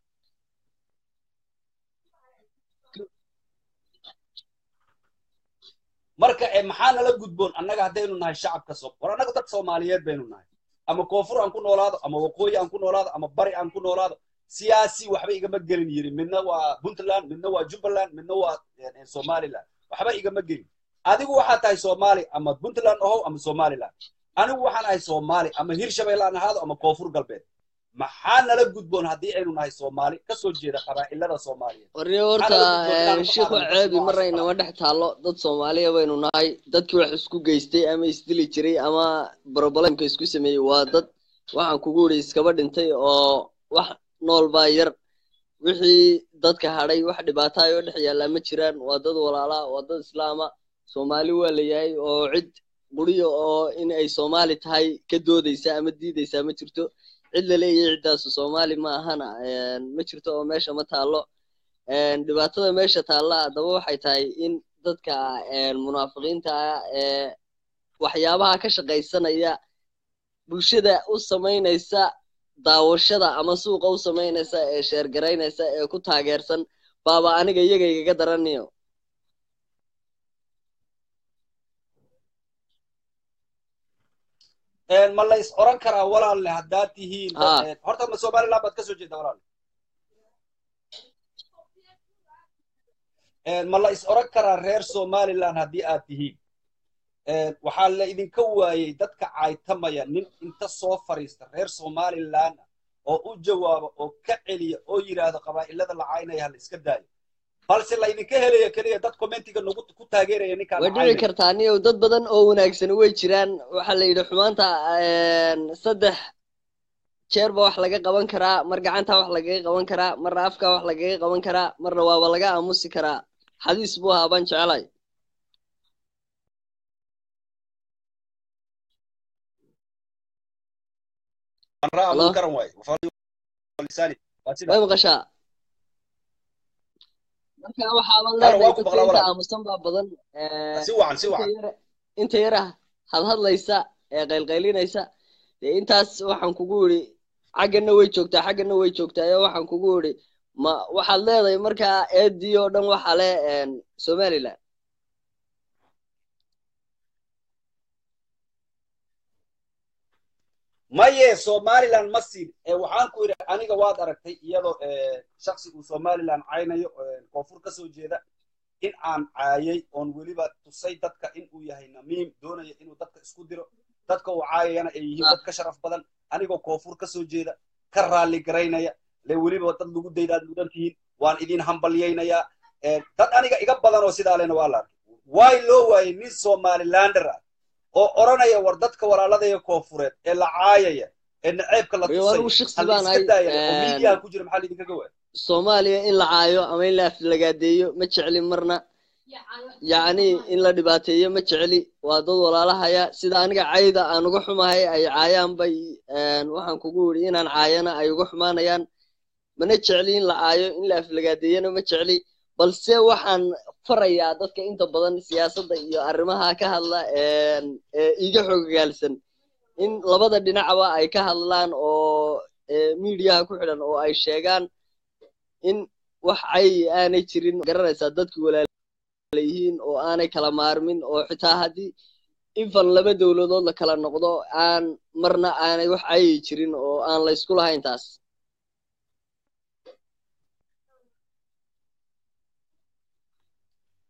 marka maxaa nala gudboon annaga haddaynu nahay shacabka so war annaga dad soomaaliyeed baynu nahay ama koonfur aan ku noolaado ama waqooyi aan ku noolaado ama bari aan ku noolaado siyaasi waxba igama gelin yiri midna waa puntland midna waa jubbaland midna waa somaliland waxba igama gelin adigu waxaa tahay soomaali ama puntland ahow ama somaliland anigu waxaan ahay soomaali ama hirshabelle aan ahaado ama koonfur galbeed maxaa nala gudboon haddii aynu nahay soomaali kasoo jeeda qabaa'ilada soomaaliyeed warniyo horta sheikhu ceebi maraynama dhex taallo dad soomaaliya baynu nahay dadkii wax isku geystay ama isdili jiray ama brobalemka isku sameeyey waa dad waxaan kugu idhi iskaba dhintay oo wax nool baa yar wixii dadka hadhay wax dhibaataay oo dhex yaallaa ma jiraan waa dad walaalaa waa dad islaama soomaali waa la yahay oo cid quriya oo in ay soomaali tahay ka doodaysa ama diidaysaa ma jirto cid la leeyahay ciddaasu soomaali ma ahana ma jirto oo meesha ma taallo dhibaatada meesha taalla haddaba waxay tahay in dadka munaafiqiinta ah ee waxyaabaha ka shaqaysanaya bulshada u samaynaysa daawashada ama suuqa u samaynaysa ee sheergaraynaysa ee ku taageersan baaba aniga iyaga igaga daraniyo ma la is oran karaa walaalle haddaad tihiin horta ma somaliland baad kasoo jeeda walaalle ma la is oran karaa reer somaliland haddii aad tihiin waxaa la idinka waayey dadka caytamaya nin inta soo fariista reer somaliland oo u jawaaba oo ka celiya oo yidhaahdo qabaa'ilada la caynaya ha la iska daayo balse laydinka helaya keliya dad commentiga nagu ku taageeraya ninkaan way dhici kartaa niyow dad badan oo wanaagsan way jiraan waxaa la yidhi xumaanta saddex jeer ba wax laga qaban karaa mar gacanta wax lagaga qaban karaa marna afka wax lagaga qaban karaa marna waaba laga aamusi karaa xadiis buu ahaa baan jecelay way maqashaa marka waxaaban leedahay dadka inta aamusan baa badan inta yara hadhadlaysa ee qaylqaylinaysa dee intaas waxaan kugu idhi xaggana way joogtaa xaggana way joogtaa ee waxaan kugu idhi ma waxaad leedahay markaa eedii oo dhan waxa le somaliland maye somaliland ma siin waxaan ku idhi aniga waad aragtay iyadoo shaksi uu somaliland caynayo koonfur kasoo jeeda in aan caayay oon weliba tusay dadka in uu yahay namiim doonaya inuu dadka isku diro dadka uu caayayana ay yihiin dad ka sharaf badan anigoo koonfur kasoo jeeda ka raalli garaynaya le weliba dad lagu daydaad mudan tihiin waan idin hambalyaynayaa dad aniga iga badan oo sidaa lena waa la arkay waay loo waayey nin somalilander ah oo odhanaya war dadka walaaladaya koonfureed ee la caayaya ee naceebka la tusaymidiyaha ku jira maxaa laidinkaga waaya soomaaliya in la caayo ama in la aflagaadeeyo ma jecli marna yacni in la dhibaateeyo ma jecli waa dad walaalahaya sida aniga cayda aan uga xumahay ay caayaan bay waxaan kugu idhi inaan caayana ay uga xumaanayaan mana jecli in la caayo in la aflagaadeeyana ma jecli balse waxaan farayaa dadka inta badan siyaasadda iyo arrimaha ka hadla ee iga xoogagaalsan in labada dhinacba ay ka hadlaan oo miidiyaha ku xidhan oo ay sheegaan in wax cay aanay jirin garanaysaa dadkii walaalayihiin oo aanay kala maarmin oo xitaa haddii infan laba dowladood la kala noqdo aan marna aanay wax cayi jirin oo aan la isku lahayn taas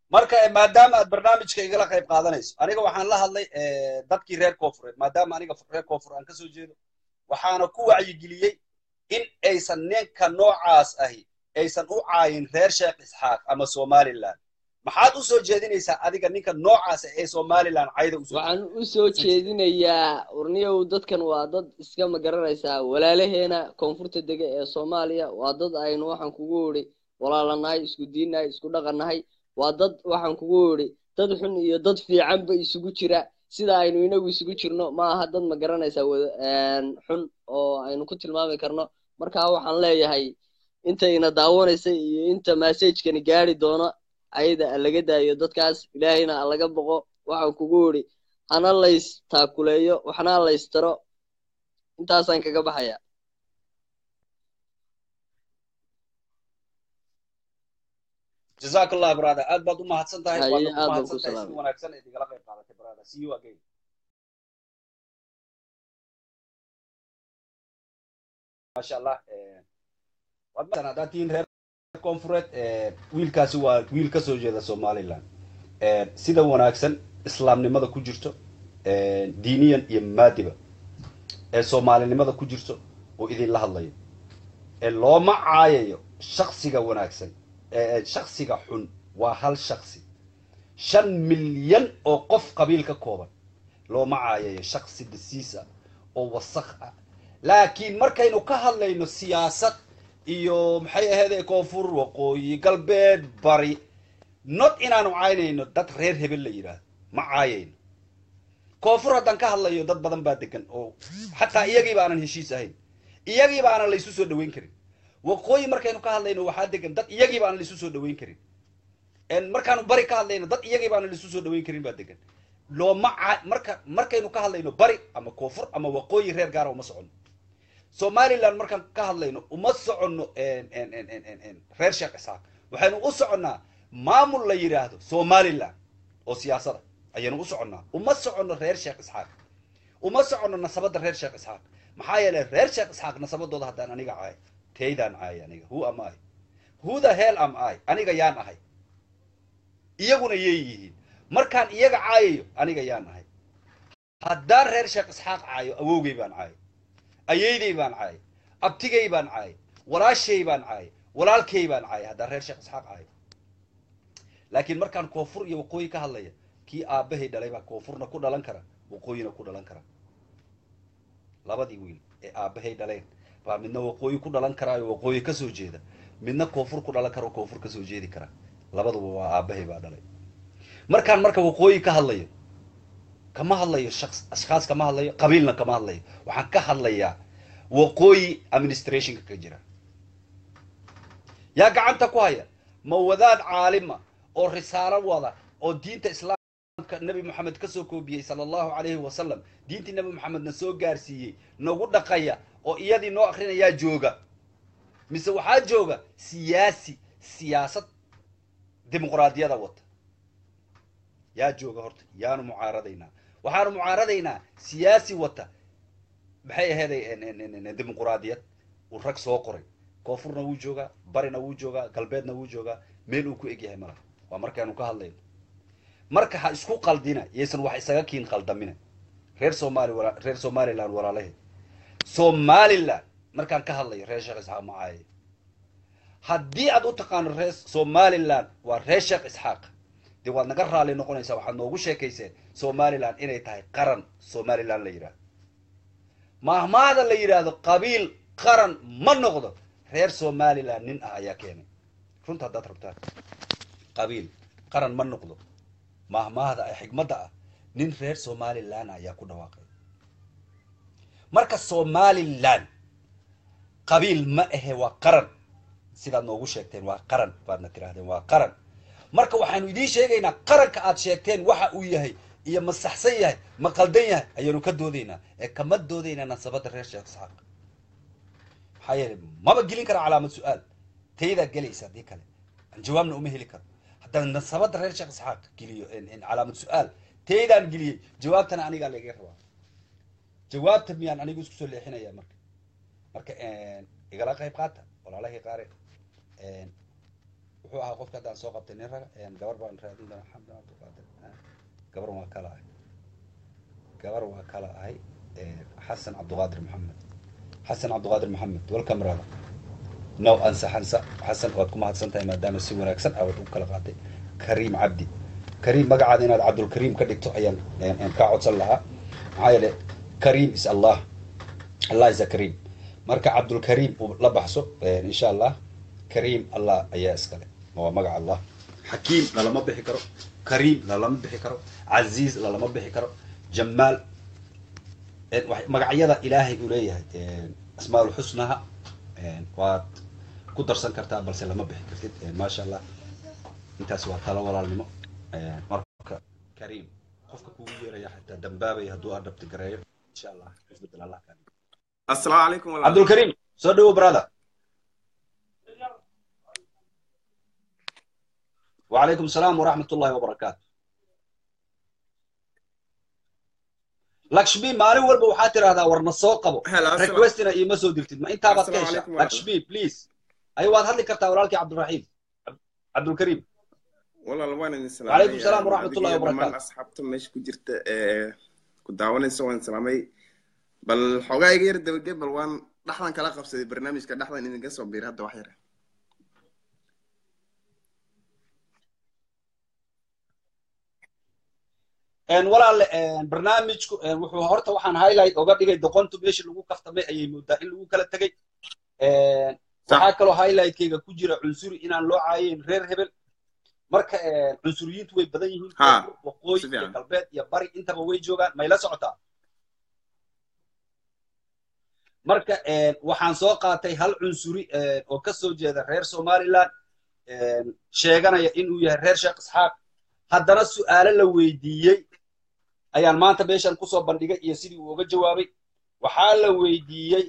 marka eh, maadaama aad barnaamijka igala qayb qaadanayso aniga waxaan la hadlay eh, dadkii reer koonfureed maadaama aniga reer koonfur aan kasoo jeedo waxaana ku wacyigeliyey in aysan ninka noocaas ahi aysan u caayin reer sheekh isxaaq ama somaliland maxaad u soo jeedinaysaa adiga ninka noocaas ah ee somaliland cayda usoo waxaan u soo jeedinayaa urniyow dadkan waa dad iska magaranaysaa walaalaheena koonfurta dega ee soomaaliya waa dad aynu waxaan kugu idhi walaalanahay isku diinnahay isku dhaqannahay waa dad waxaan kugu idhi dad xun iyo dad fiicanba isugu jira sida aynu inagu isugu jirno ma aha dad magaranaysaa wada- een, xun oo aynu ku tilmaami karno marka waxaan leeyahay intayna daawanaysa iyo inta massagekani gaari doono ayada laga daayo dadkaas ilaahayna laga boqo waxaan kugu idhi hana lays taakuleeyo waxna laystaro intaasaan kaga baxaya jazaak allah brother aad baad u mahadsan tahay Haye, waadna ku aad baan mahadsan ku tahay si salaamay. wanaagsan eed igala qayb qaadatay brother see you again maasha allah eh, waad mahadsan haddaad tihiin reer koonfureed eh, wiilkaasi waa wiil ka soo jeeda somaliland Eh, sida wanaagsan islaamnimada ku jirto eh, diiniyan iyo maadiba ee soomaalinimada ku jirto oo idinla hadlayo ee looma caayayo shaksiga wanaagsan ee shaksiga xun waa hal shaksi shan milyan oo qof qabiil ka kooban looma caayayo shaksi dasiis ah oo wasakh ah laakiin markaynu ka hadlayno siyaasad iyo maxay ahayd koonfur waqooyi galbeed bari not inaanu caynayno dad reer hebel la yidhaahdo ma caayayno koonfur haddaan ka hadlayo dad badan baa degan oo xataa iyagiiba aanan heshiis ahayn iyagiiba aanan laysu soo dhaweyn karin waqooyi markaynu ka hadlayno waxaa degan dad iyagiiba aanan laysu soo dhaweyn karin En markaanu bari ka hadlayno dad iyagiiba aanan laysu soo dhaweyn karin baa degan looma ca marka markaynu ka hadlayno bari ama koonfur ama waqooyi reer gaara uma soconno somaliland markaan ka hadlayno uma soconno en- en- en- en- en- en reer sheekh isxaaq waxaynu u soconnaa maamul la yidhaahdo somaliland oo siyaasada ayaynu u soconnaa uma soconno reer sheekh isxaaq uma soconno nasabadda reer sheekh isxaaq maxaa yeelay reer sheekh isxaaq nasabadooda haddaan aniga caay taydaan caay aniga who am i who the hell am i aniga yaan ahay iyaguna yay yihiin markaan iyaga caayayo aniga yaan ahay haddaan reer sheekh isxaaq caayo awowgay baan caayay ayeyday baan caayay abtigay baan caayay walaashay baan caayay walaalkay baan caayay haddaan reer sheekh isxaaq caayo laakiin markaan koonfur iyo waqooyi ka hadlaya kii aabbahay dhalay baa koonfurna ku dhalan kara waqooyina ku dhalan kara labadii wiil ee aabbahay dhaleen baa midna waqooyi ku dhalan karaayo waqooyi ka soo jeeda midna koonfur ku dhalan kara oo koonfur ka soo jeedi kara labaduba waa aabbahay baa dhalay markaan marka waqooyi ka hadlayo kama hadlayo shaks ashkaas kama hadlayo qabiilna kama hadlayo waxaan ka hadlayaa waqooyi administrationka ka jira yaa gacanta ku haya ma wadaad caalima oo risaalo wada oo diinta islaamka nabi moxamed ka soo koobiyey sala allahu calayhi wasalam diintii nabi moxamedna soo gaarsiiyey nagu dhaqaya oo iyadii noo akrinayaa jooga mise waxaa jooga siyaasi siyaasad dimuqraadiyada wata yaa jooga horta yaanu mucaaradaynaa waxaanu mucaaradaynaa siyaasi wata maxay aheeday dimuqraadiyad uu rag soo qoray koonfurna wuu joogaa barina wuu joogaa galbeedna wuu joogaa meel uu ku egyahay malaha waa markaanu ka hadlayno marka ha isku qaldina yaysan wax isaga kiin qaldamina reer somali wala reer somaliland walaalaheed somaliland markaan ka hadlayo reer sheekh isxaaq macaaye haddii aad u taqaano reer somaliland waa reer sheekh isxaaq dee waad naga raali noqonaysaa waxaad noogu sheekayseen somaliland inay tahay qaran somaliland la yidhahdo mahmaada la yidhaahdo qabiil qaran ma noqdo reer somaliland nin ah ayaa keenay runta haddaad rabtaan qabiil qaran ma noqdo mahmaahda ee xigmadda ah nin reer somaliland ayaa ku dhawaaqay marka somaliland qabiil ma ahe waa qaran sidaad noogu sheegteen waa qaran baadna tirahdeen waa qaran marka waxaanu idiin sheegaynaa qaranka aad sheegteen waxa uu yahay iyo ma saxsan yahay ma qaldan yahay ayaanu ka doodaynaa ee kama doodaynaa nasabadda reer sheekh isxaaq maxaa yeelay maba gelin kara calaamad su-aal taydaa gelaysa haddii kale aan jawaabna uma heli karo haddaan nasabadda reer sheekh isxaaq geliyo calaamad su-aal taydaan geliyey jawaabtana anigaa laiga rabaa jawaabta miyaan anigu isku soo leexinaya marka marka igala qayb qaata walaalahii qaare wuxuu ahaa qofka haddaan soo qabtay nin raga gabar baan raadin doonaa xamdan cabdiqaadir gabar waa kala ahay gabar waa kala ahay xasan cabdiqaadir maxamed xasan cabdiqaadir maxamed welcome brother no ansa xansa xasan waad ku mahadsan tahay maadaama si wanaagsan aad u kala qaaday kariim cabdi kariim magacaada inaad cabdulkariim ka dhigto ayaan kaa codsan lahaa maxaa yeele kariim is allah allah is a kariim marka cabdulkariim uu la baxso insha allah kariim allah ayaa iskale waa magaca allah xakiim lalama bixi karo kariim lalama bixi karo casiiz lalama bixi karo jamaal magacyada ilaahay uu leeyahay asmaal xusnaha waad ku darsan kartaa balse lama bixi kartid maasha allah intaas waa talo walaalnimo marka kariim qofka kugu yeeraya xataa dambaabaya hadduu adhabti gareeyo insha allah isbedel allah kaa السلام عليكم والله cabdulkariim soo dhawo brother وعليكم السلام ورحمة الله وبركاته lakshmi maalin walba waxaa tiraahdaa warna soo qabo هلا السلام requestina iima soo dirtid ma intaabaad ka Assalaamu heshaa calaykum walaal. lakshmi please ay waad hadli kartaa walaalkii cabdiraxiim Cab- cabdulkariim والله الوان السلام وعليكم السلام ورحمة الله وبركاته. أصحابته مش كجرت كنت داون سوى سلامي بل حوجا يغير دبجة بل وان دحنا كلا قبسة برنامج كده دحنا إن جسوا بير هذا واحد Een, walaal een, barnaamijku een, wuxuu horta waxaan highlight oga dhigay doqontu meeshii lagu kaftamay ayay moodaa in lagu kala tegay Een, waxaa kaloo highlightkayga ku jira cunsuri inaan loo caayeyn reer hebel marka een, cunsuriyiintu way badan yihiin Ha, waqooyi si iyo fiican. galbeed iyo bari intaba way joogaan may la socotaa marka een, waxaan soo qaatay hal cunsuri een, oo ka soo jeeda reer somaliland een, sheeganaya inuu yahay reer sheekh isxaaq haddana su'aalo la weydiiyey ayaan maanta meeshan kusoo bandhigay iyo sidii uu uga jawaabay waxaa la weydiiyey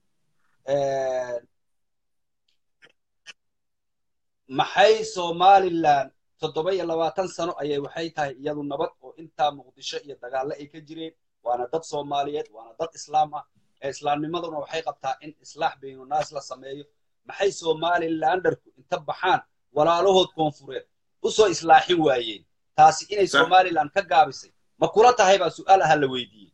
maxay somaliland toddoba iyo labaatan sano ayay waxay tahay iyadu nabad oo intaa muqdisho iyo dagaalle ay ka jireen waana dad soomaaliyeed waana dad islaam ah ee islaamnimaduna waxay qabtaa in islaax baynunaas la sameeyo maxay somalilanderku inta baxaan walaalahood koonfureed usoo islaaxin waayeen taasi inay Sax. somaliland ka gaabisay ma kula tahay baa su'aal aha la weydiiyey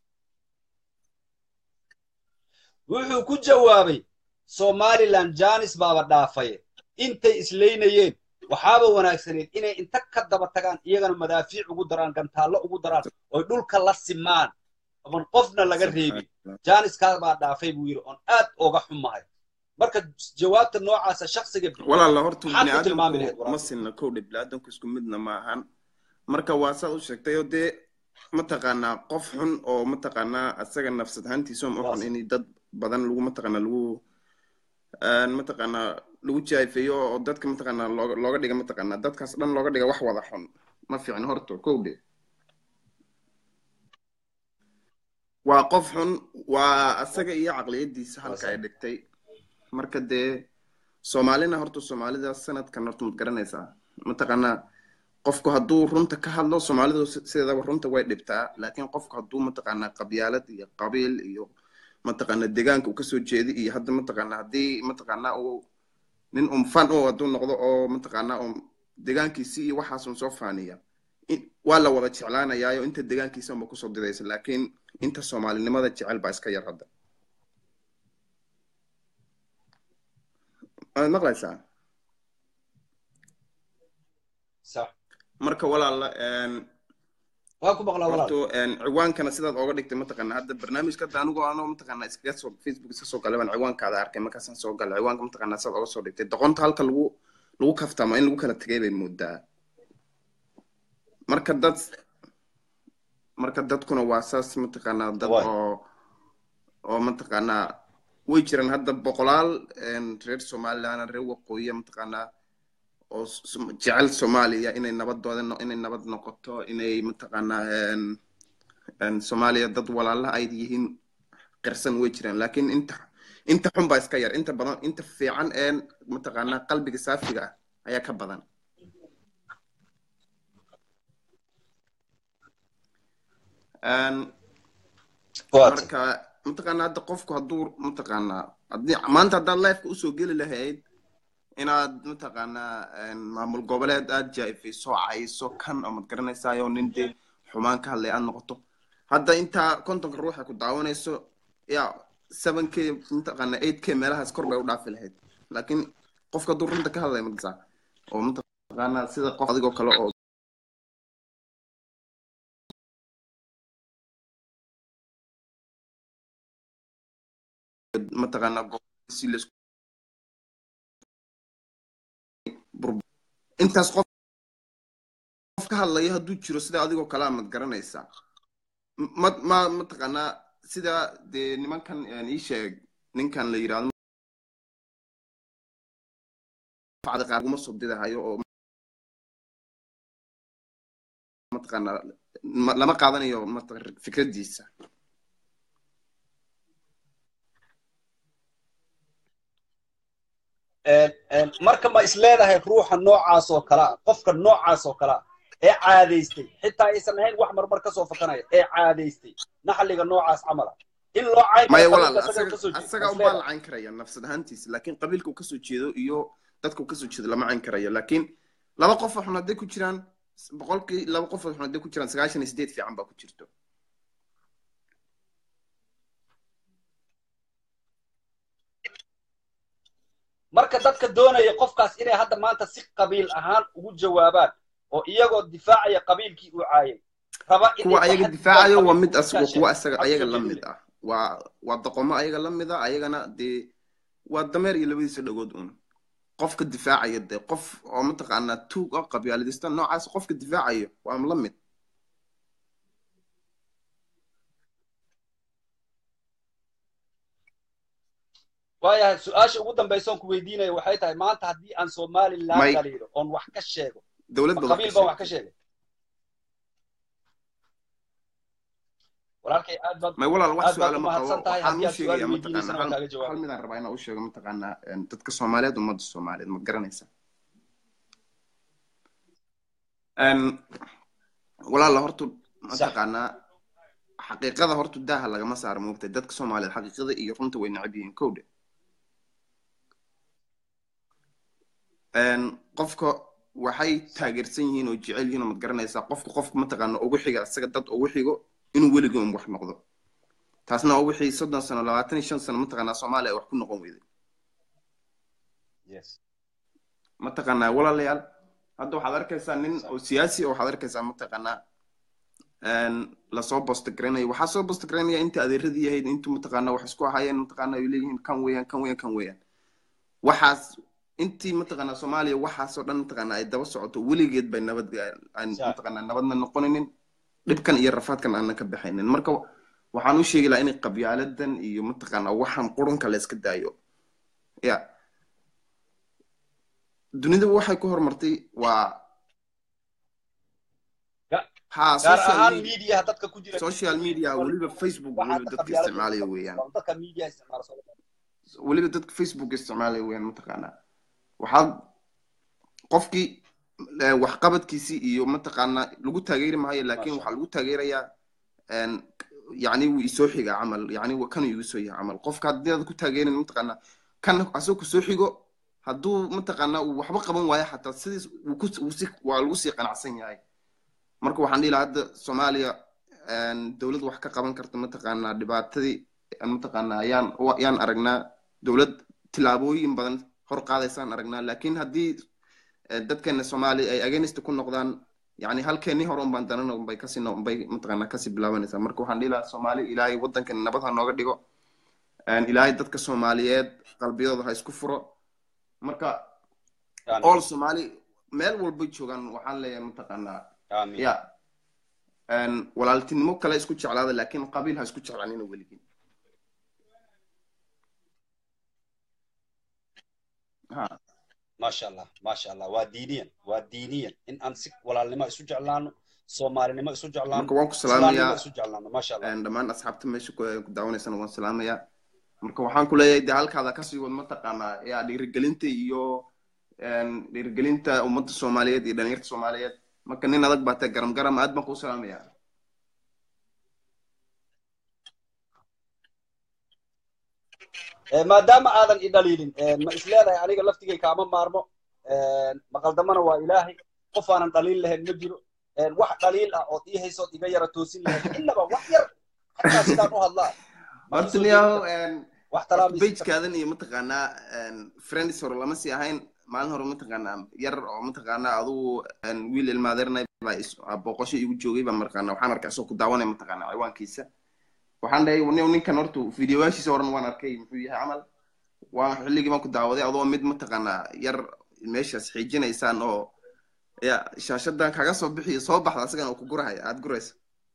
wuxuu ku jawaabay somaliland janis baaba dhaafaye intay isleynayeen waxaaba wanaagsaneed inay inta ka daba tagaan iyagana madaafiic ugu daraan gantaallo ugu daraan oy dhulka la simaan oon qofna laga reebin janiskaa baa dhaafay buu yidhi oon aad oga xumahay marka jawaabta noocaasa shaksiga bixiya والله الله هرتو maxaad بني ku tilmaami lahayd آدم walaal مسنا كود بني آدم كسكو مدنا معهن marka waa saad u sheegtay oo dee mataqaanaa qof xun oo mataqaanaa asaga nafsad ahaantiisa u xun in dad badan lagu mataqaanaa lagu een, mataqaanaa lagu jaayfeeyo oo dadka mataqaanaa looga looga dhiga mataqaanaa dadkaas dhan looga dhiga wax wada xun ma fiicin horto kowdhe waa qof xun waa asaga iyo caqliyadiisa halka ay dhigtay marka dee soomaalina horta soomaalida sanadkan horta mad garanaysaa mataqaanaa qofku hadduu runta ka hadlo soomaalidu si- sideedaba runta way dhibtaa laakiin qofku hadduu mataqaanaa qabyaalad iyo qabiil iyo mataqaanaa deegaanka uu kasoo jeedi iyo hadda mataqaanaa haddii mataqaanaa uu nin un fan oo hadduu noqdo oo mataqaanaa un deegaankiisi iyo waxaas un soo faaniya in- waa la wada jeclaanayaayo inta deegaankiisa unba kusoo didaysa laakiin inta soomaalinimada jecel baa iska yar hadda waad maqlaysaa sax marka walaala een, waa ku maqlaa walaal horto een, ciwaankana sidaad ooga dhigtay mataqaana hadda barnaamijka hadda anigu anoo mataqaana iskaga soo facebook iska soo galay baan ciwaankaada arkay markaasaan soo galay ciwaanka mataqaana sidaad ooga soo dhigtay doqonta halka lagu lagu kaftamo in lagu kala tegay bay moodaa marka dad marka dadkuna waa saas mataqaanaa dad Waay. oo oo mataqaanaa way jiraan hadda boqolaal een, reer somaliland reer waqooyiya mataqaanaa oo s- jecel soomaaliya inay nabadooda no- inay nabad noqoto inay mataqaanaa een, een, soomaaliya dad walaalaha ay yihiin qirsan way jiraan laakiin inta inta xun baa iska yar inta badan inta fiican een mataqaanaa qalbiga saafiga ah ayaa ka badan Een, waad marka mataqaanaa hadda qofku hadduu mataqaanaa haddii maanta haddaad lifeka usoo geli lahayd inaad mataqaanaa maamul goboleed aad jaa'ifayso cayso kan oo mad garanaysaayo nin dee xumaan ka hadlay aad noqoto hadda intaa kontonka ruux ay ku daawanayso ya seven k mataqaanaa eight k meelahaas kor bay u dhaafi lahayd laakiin qofka hadduu runta ka hadlaya mataqaa oo mataqaanaa sida qof adigoo kale oo mataqaanaa si laisku intaas qof qof ka hadlaya hadduu jiro sida adigoo kalea mad garanaysaa ma ma mataqaanaa sida dee nimankan ii sheeg ninkan la yidhahdo qaar uma soo didahayo oo mataqaanaa lama qaadanayo fikradiisa marka ma isleedahay ruuxa noocaas oo kalea qofka noocaas oo kalea ee caadaystay xitaa aysan ahayn wax marmar kasoo fakanaya ee caadaystay naxliga noocaas camala in loo cayn maya walaal asaga unbaa la cayn karaya nafsad ahaantiisa laakiin qabiilka uu kasoo jeedo iyo dadka uu kasoo jeedo lama cayn karayo laakiin laba qof oo xun hadday ku jiraan boqolkii laba qof oo xun hadday ku jiraan sagaashan iyo sideed fiican baa ku jirto marka dadka doonaya qofkaas inay hadda maanta si qabiil ahaan ugu jawaabaan oo iyagoo difaacaya qabiilkii uu caayay raba kuwa ayaga difaacayo waa mid asagoo kuwa asaga ayaga la mid ah waa waa doqomo ayaga la mid ah ayagana dee waa dameer iyo labadiisa dhagood un qofka difaacaya dee qof oo mataqaanaa tuug oo qabyaaladista noocaas qofka difaacayo waa la mid waayahay su-aasha ugu dambaysa oon ku weydiinaya waxay tahay maanta haddii aan somaliland dhaliilo oon wax ka sheego dowladda qabiil baan wax ka sheegay walaalkay aad baad may walaal wax aad baad su-aala u ma qabo mahadsan tahay waxaan haddii u aad su-aal sheegaya weydiinaysan waan kaaga mataqaanaa hal jawaab midaan rabaa inaan u sheego mataqaanaa dadka soomaaliyeed ummadda soomaaliyeed ma garanaysa walaala horta mataqaanaa xaqiiqada horta daaha lagama saaro moogtay dadka soomaaliyeed xaqiiqada iyo runta way necab yihiin kowdhe qofka waxay taageersan yihiin oo jecel yihiin oo mad garanaysaa qofka qofka mataqaana ugu xiga isaga dad ugu xigo inuu weligii un wax noqdo taasna waa wixii soddon sano labaatan iyo shan sano mataqaanaa soomaaliya wax ku noqon weyday yes mataqaanaa walaalayaal hadda waxaad arkaysaa nin oo siyaasi oo waxaad arkaysaa mataqaanaa lasoo bostagaranayo waxaa soo bostagaranayaa inta adeeradii yahayd intu mataqaanaa wax isku ahaayeen mataqaanaa ay leeyihiin kan weeyaan kan weeyaan kan weeyaan waxaas intii mataqaanaa soomaaliya waxaasoo dhan mataqaanaa ay daba socoto weligeed bay nabad aan Sa- mataqaanaa nabadna noqoninin dhibkan iyo rafaadkan aanan ka baxaynin marka waxaan u sheegi lahaa inay qabyaaladan iyo mataqaanaa waxaan qurunka la iska daayo ya dunidu waxay ku horumartay waa Ga- ha gaar social ahaan media media dadka ku jira social media weliba facebook waxaa weliba dadka qabyaalada isticmaalaya weeyaan waa dadka media isticmaala Soomaaliya. weliba dadka facebook isticmaalaya weeyaan mataqaanaa waxaad qofkii eh, waxqabadkiisii iyo mataqaanaa lagu taageeri maayo laakiin Masha waxaa lagu taageerayaa en, yacni wuu isoo xigaa camal yacni wa- kanuu igu soo yahay camal qofka haddii aad ku taageerin mataqaanaa kan asagoo kusoo xigo hadduu mataqaanaa uu waxba qaban waayo xataa sidiis wuu ku- wuu si- waa lagu sii qanacsan yahay marka waxaan dhihi lahaa hadda soomaaliya en, dowlad wax ka qaban karta mataqaanaa dhibaatadii mataqaanaa ayaan yaan aragnaa dowlad tilaabooyin badan hor qaadaysaan aragnaa laakiin haddii eh, dadkeena soomaaliya ay against ku noqdaan yani halkeenii hore unbaan danan unbay kasii no- unbay mataqaanaa kasii bilaabanaysaa marka waxaan dhihi lahaa soomaali ilaahay waddankan nabad ha nooga dhigo En, ilaahay dadka soomaaliyeed qalbiyadooda ha isku furo marka Aamin. all soomaali meel walbay joogaan waxaan leeyahay mataqaanaa Aamin. ya En, walaaltinimo kale isku jeclaada laakiin qabiil ha isku jeclaanina weligin ha maasha allah maasha allah waa diiniyan waa diiniyan in aan si walaalnimo isu jeclaano soomaalinimo isu jeclaano marka waan ku islaamnimo salaamayaa isu jeclaano maasha allah En, dhammaan asxaabta meesha ku ku daawanaysana waan salaamayaa marka waxaan ku leeyahay dee halkaada kasii wad mataqaanaa ya dhiirigelinta iyo en, dhiirigelinta ummadda soomaaliyeed iyo dhalinyarta soomaaliyeed marka nin adag baa tae garam garam aad baan kuu salaamayaa Eh, maadaama aadan i dhaliilin eh, ma isleedahay aniga laftigay kaama maarmo Eh, maqaldamana waa ilaahay qof aanan dhaliil lahayn ma jiro Eh, wax dhaliil ah ood ii haysood iga yara toosin lahayd innaba wax yar xataa sidaan u hadlaa ma ii horta soo niyahow jeedin kartaa wax talaamaysi kartaa bejkaadan iyo mataqaanaa friends hore lama sii ahayn maalin hore mataqaanaa yar oo mataqaanaa adugu een, wiil ilmaadeernay baa is- aa booqasho igu joogay baa markaana waxaan arkay asoo ku daawanaya mataqaanaa ciwaankiisa waxaan dhahay nin- ninkan horta videoyaashiisa horan waan arkay muxuu yahay camal waa xilligii baan ku daawaday adoo mid mataqaanaa yar meeshaas xiijinaysaan oo ya shaashadan kaga soo bixiyo soo baxda asagana uu ku gurahaya aad guraysa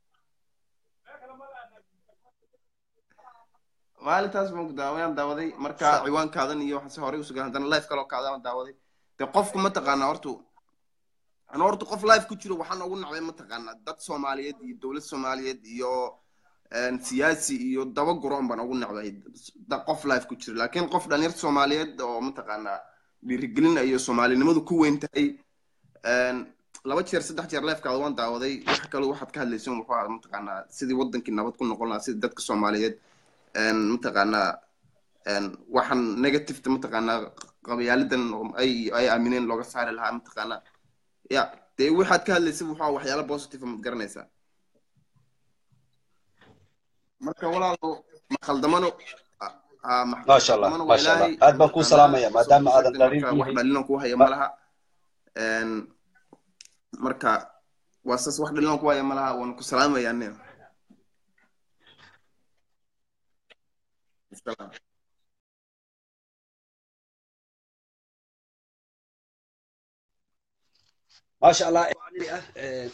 maalintaas baan ku daawayaan daawaday marka Sa- ciwaankaadan iyo waxaase horey usugan haddana life kaloo kaadaan daawaday de qofku mataqaanaa horta anu horta qof life ku jiro waxaan ugu nacday mataqaanaa dad soomaaliyeed iyo dowlad soomaaliyeed iyo een, siyaasi iyo daba guroon baan ugu nacday da- qof life ku jiro laakiin qof dhalinyar soomaaliyeed oo mataqaanaa dhiirigelin iyo soomaalinimadu ku weyn tahay een, laba jeer saddex jeer lifekaada waan daawaday waxa kale waxaad ka hadlaysan wuxuu ahaa mataqaanaa sidii wadankii nabad ku noqon lahaa sidii dadka soomaaliyeed een, mataqaanaa een, waxaan negativeta mataqaanaa qabayaalidan oo ay ay aamineen looga saari lahaa mataqaanaa ya dee waxaad ka hadlaysa wuxuu ahaa waxyaalo positive mad garanaysaa marka walaalo ma khaldamano ah, ah, ma maasha allah khaldamano waa maasha allah ilaahay aad baan kuu mataqaanaa salaamaya soo maadaama aadan sheegtay dhaliil marka wax yihiin dhaliilan ku haya ma ma laha een, marka waa saas wax dhaliilan ku haya ma laha waan ku salaamayaa nin Salaam. maasha allah eh,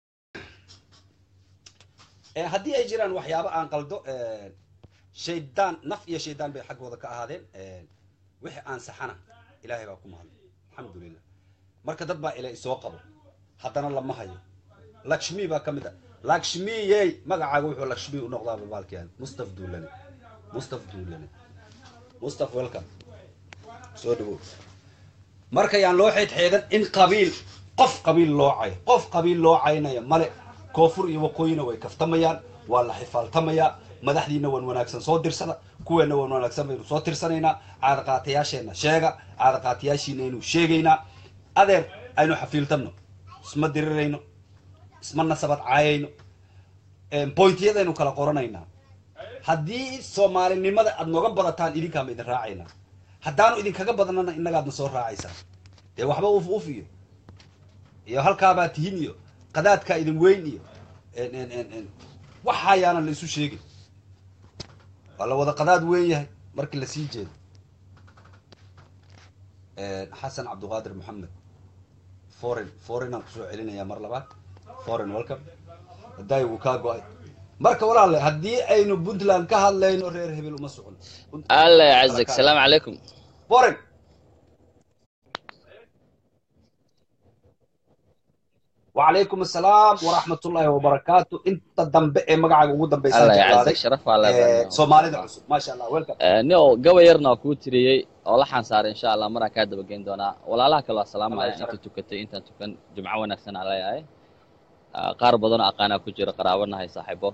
eh, haddii ay jiraan waxyaabo aan qaldo eh, shaydaan naf iyo shaydaan bay xaggooda ka ahaadeen eh, wixii aan saxana ilaahay baa ku mahadlay alxamdulilah marka dad baa ila isoo qabo haddana lama hayo lakshmi baa ka mid ah lakshmiyey magacaaga wuxuu lakshmi u noqdaa babaalkian mustaf duulane mustaf duulane mustaf welcome soo dhawow marka yaan loo xeedxeedan in qabiil qof qabiil loo cayo qof qabiil loo caynaya male koonfur iyo waqooyina way kaftamayaan waa la xifaaltamayaa madaxdiina wan wanaagsan soo dirsada kuweena wan wanaagsan baynu soo tirsanaynaa caadaqaatayaasheenna sheega caadaqaatayaashiinaynu sheegaynaa adeer aynu xafiiltanno isma dirirayno isma nasabad caayayno bointyadaynu kala qoranaynaa haddii soomaalinimada aad nooga badataan idinkaama idin raacaynaa haddaanu idinkaga badanana innagaadna soo raacaysaa dee waxba uf uf iyo iyo halkaabaa tihin iyo qadaadkaa idin weyn iyo en- en- en- en, waxayaanan la isu sheegin waa la wada qadaad weyn yahay markii la sii jeedo xasan cabdiqaadir maxamed foreign foreign aan kusoo celinayaa mar labaad foreign welcome hadaayi wuu kaa go-ay marka walaale haddii aynu puntland ka hadlayno reer hebel uma socon الله يعزك السلام عليكم foreign وعليكم السلام ورحمة الله وبركاته انت دنب ايه مقعد ugu dambaysa الله يعزك شرف الله ee Soomaalida cusub ma sha Allah welcome nio gaba yarna waa kuu tiriyey oo la xansaaray insha allah maraan kaa dabageyn doonaa walaalaha kale waa salaamaya Allah inta tukatay intaan tukan jumco wanaagsan aan leeyahay Ah, qaar badan oo aqaanaa ku jira qaraabanahay saaxiibo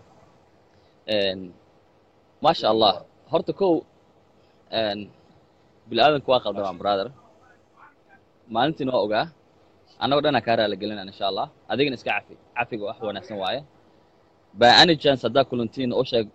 maasha allah horta kow bini-aadanku waa qaldamaan brother maalintiina waa ogaa annagoo dhanaa kaa raali gelinaan insha allah adigana iska cafi cafiga wax wanaagsan waaye by any chance haddaa kulantiin u sheeg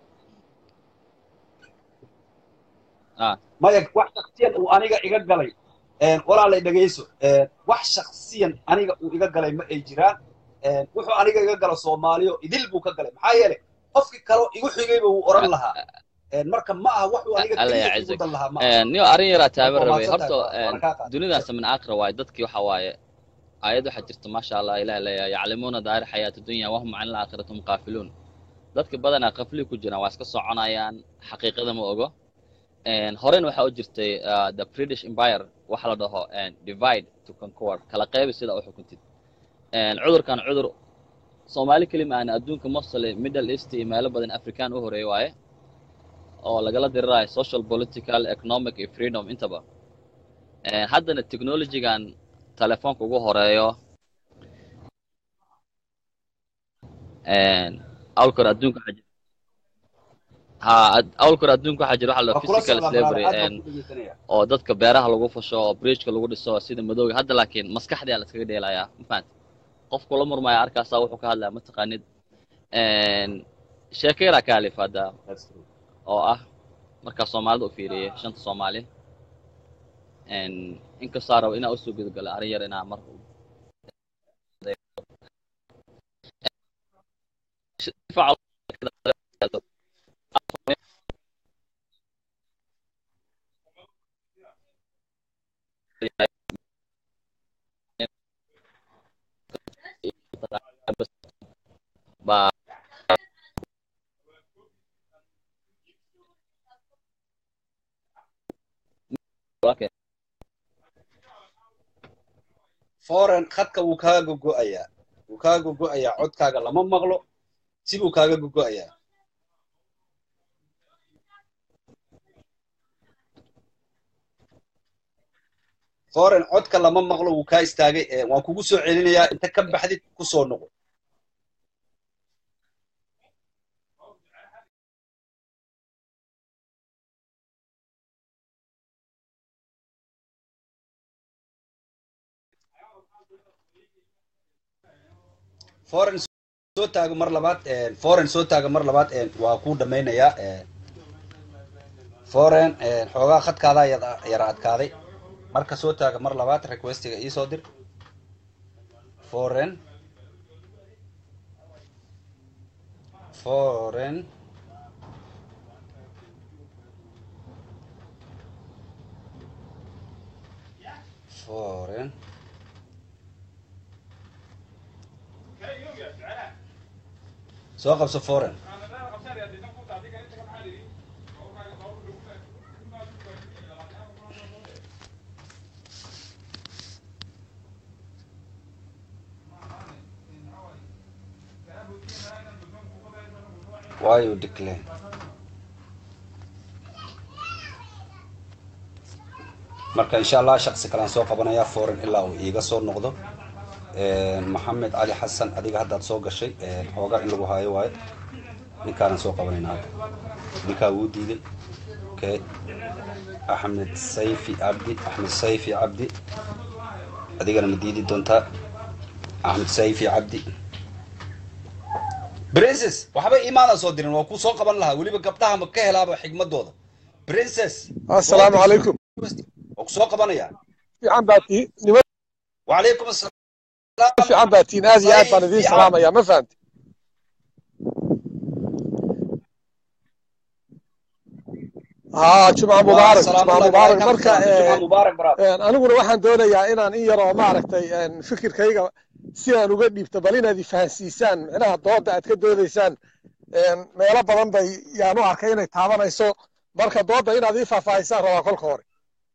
ah maya wax shakhsiyan uu aniga iga galay een walaalay dhageyso een wax shakhsiyan aniga uu iga galay ma ay jiraan een wuxuu aniga iga galo Soomaaliyo idil buu ka galay maxaa yeelay qofkii kale oo igu xigayba uu oran lahaa een marka ma aha wax uu aniga alla kaliya yacizak igu dan lahaa ma aha niyo arrin yaraa taaban Waa rabay mahadsantahay, horta waa- waana kaa qaaday. dunidaas min aakhira waaye dadkii waxa waaye aayad waxaa jirta maasha allah ilaah leeyahay yaclamuuna daahir xayaati dunya wahum can ilaakhirati hum qaafiluun dadka badanaa qafli ku jiraan waa iska soconayaan xaqiiqada ma ogo Een, horena waxaa u jirtay uh, the british empire waxa la dhaho een, divide to conquer kala qeybi sida u xukuntid Een, cudurkan cudur soomaali kelima aan adduunka mostly middle east iyo meelo badan african u horeeya waaye oo lagala dirirayo social political economic iyo freedom intaba Een, haddana technologygan telefoonka ugu horeeyo Een, awlkor adduunka waxaa jir- ha ad- awalka hore adduunka waxaa jira waxa la waa kula physical socdaa slavery brother, aad baan een, ku dhegeysanaya oo dadka beeraha lagu fasho oo bridgeka lagu dhiso sida madowga hadda laakiin maskaxdii aa la iskaga dheelayaa ma fahanti qof kula murmaya arkaasaa wuxuu ka hadlaya mataqaanid een, sheeko yaraa ka alif hadda oo ah markaa soomaalida u fiiriyay shanta soomaali een, inkastoo rabo inaa usoo gudagalo arrin yar inaa mar baa okay. foreign khadka wuu kaaga gogo'ayaa wuu kaaga gogo'ayaa codkaaga lama maqlo sibuu kaaga gogo'ayaa foreign codka lama maqlo wuu kaa istaagay ee waan kugu soo celinayaa inta ka baxdid ku soo noqo foreign soo taago mar labaad een, foreign soo taago mar labaad een, waa kuu dhamaynayaa een, foreign een, xoogaa khadkaada yada- yara adkaaday marka soo taaga mar labaad requestiga iisoo dir foreign foreign foreign soo qabso foreign why you decline marka insha allah shaksi kalaan soo qabanayaa foreign ilaa uu iiga soo noqdo maxamed cali xasan adiga haddaad soo gashay xoogaa in lagu haayo waayo ninkaanan soo qabanayna hadda ninkaa wuu diiday okay axmed sayfi cabdi axmed sayfi cabdi adigana ma diidi doontaa axmed sayfi cabdi princess waxba imaanaan soo dirin waa ku soo qaban lahaa weliba gabdhaha ma ka helaaba xigmadooda princess assalaamu calaykum waa ku soo qabanaya fiican baa tii nima wacalaykum asalaam fiican baa tiin aad iyo aad baan idiin salaamaya ma fahamti haa jumca mubaarak jumca mubaarak marka jumca mubaarak brother een, aniguna waxaan doonayaa inaan in yaroo maaragtay een, fikirkayga si aan uga dhiibto bal inaad ifahansiisaan micnaha dooda aad ka doodaysaan een, meelo badan bay yaan u arkay inay taabanayso marka dooda inaad ii faahfaahisaan rabaa kolka hore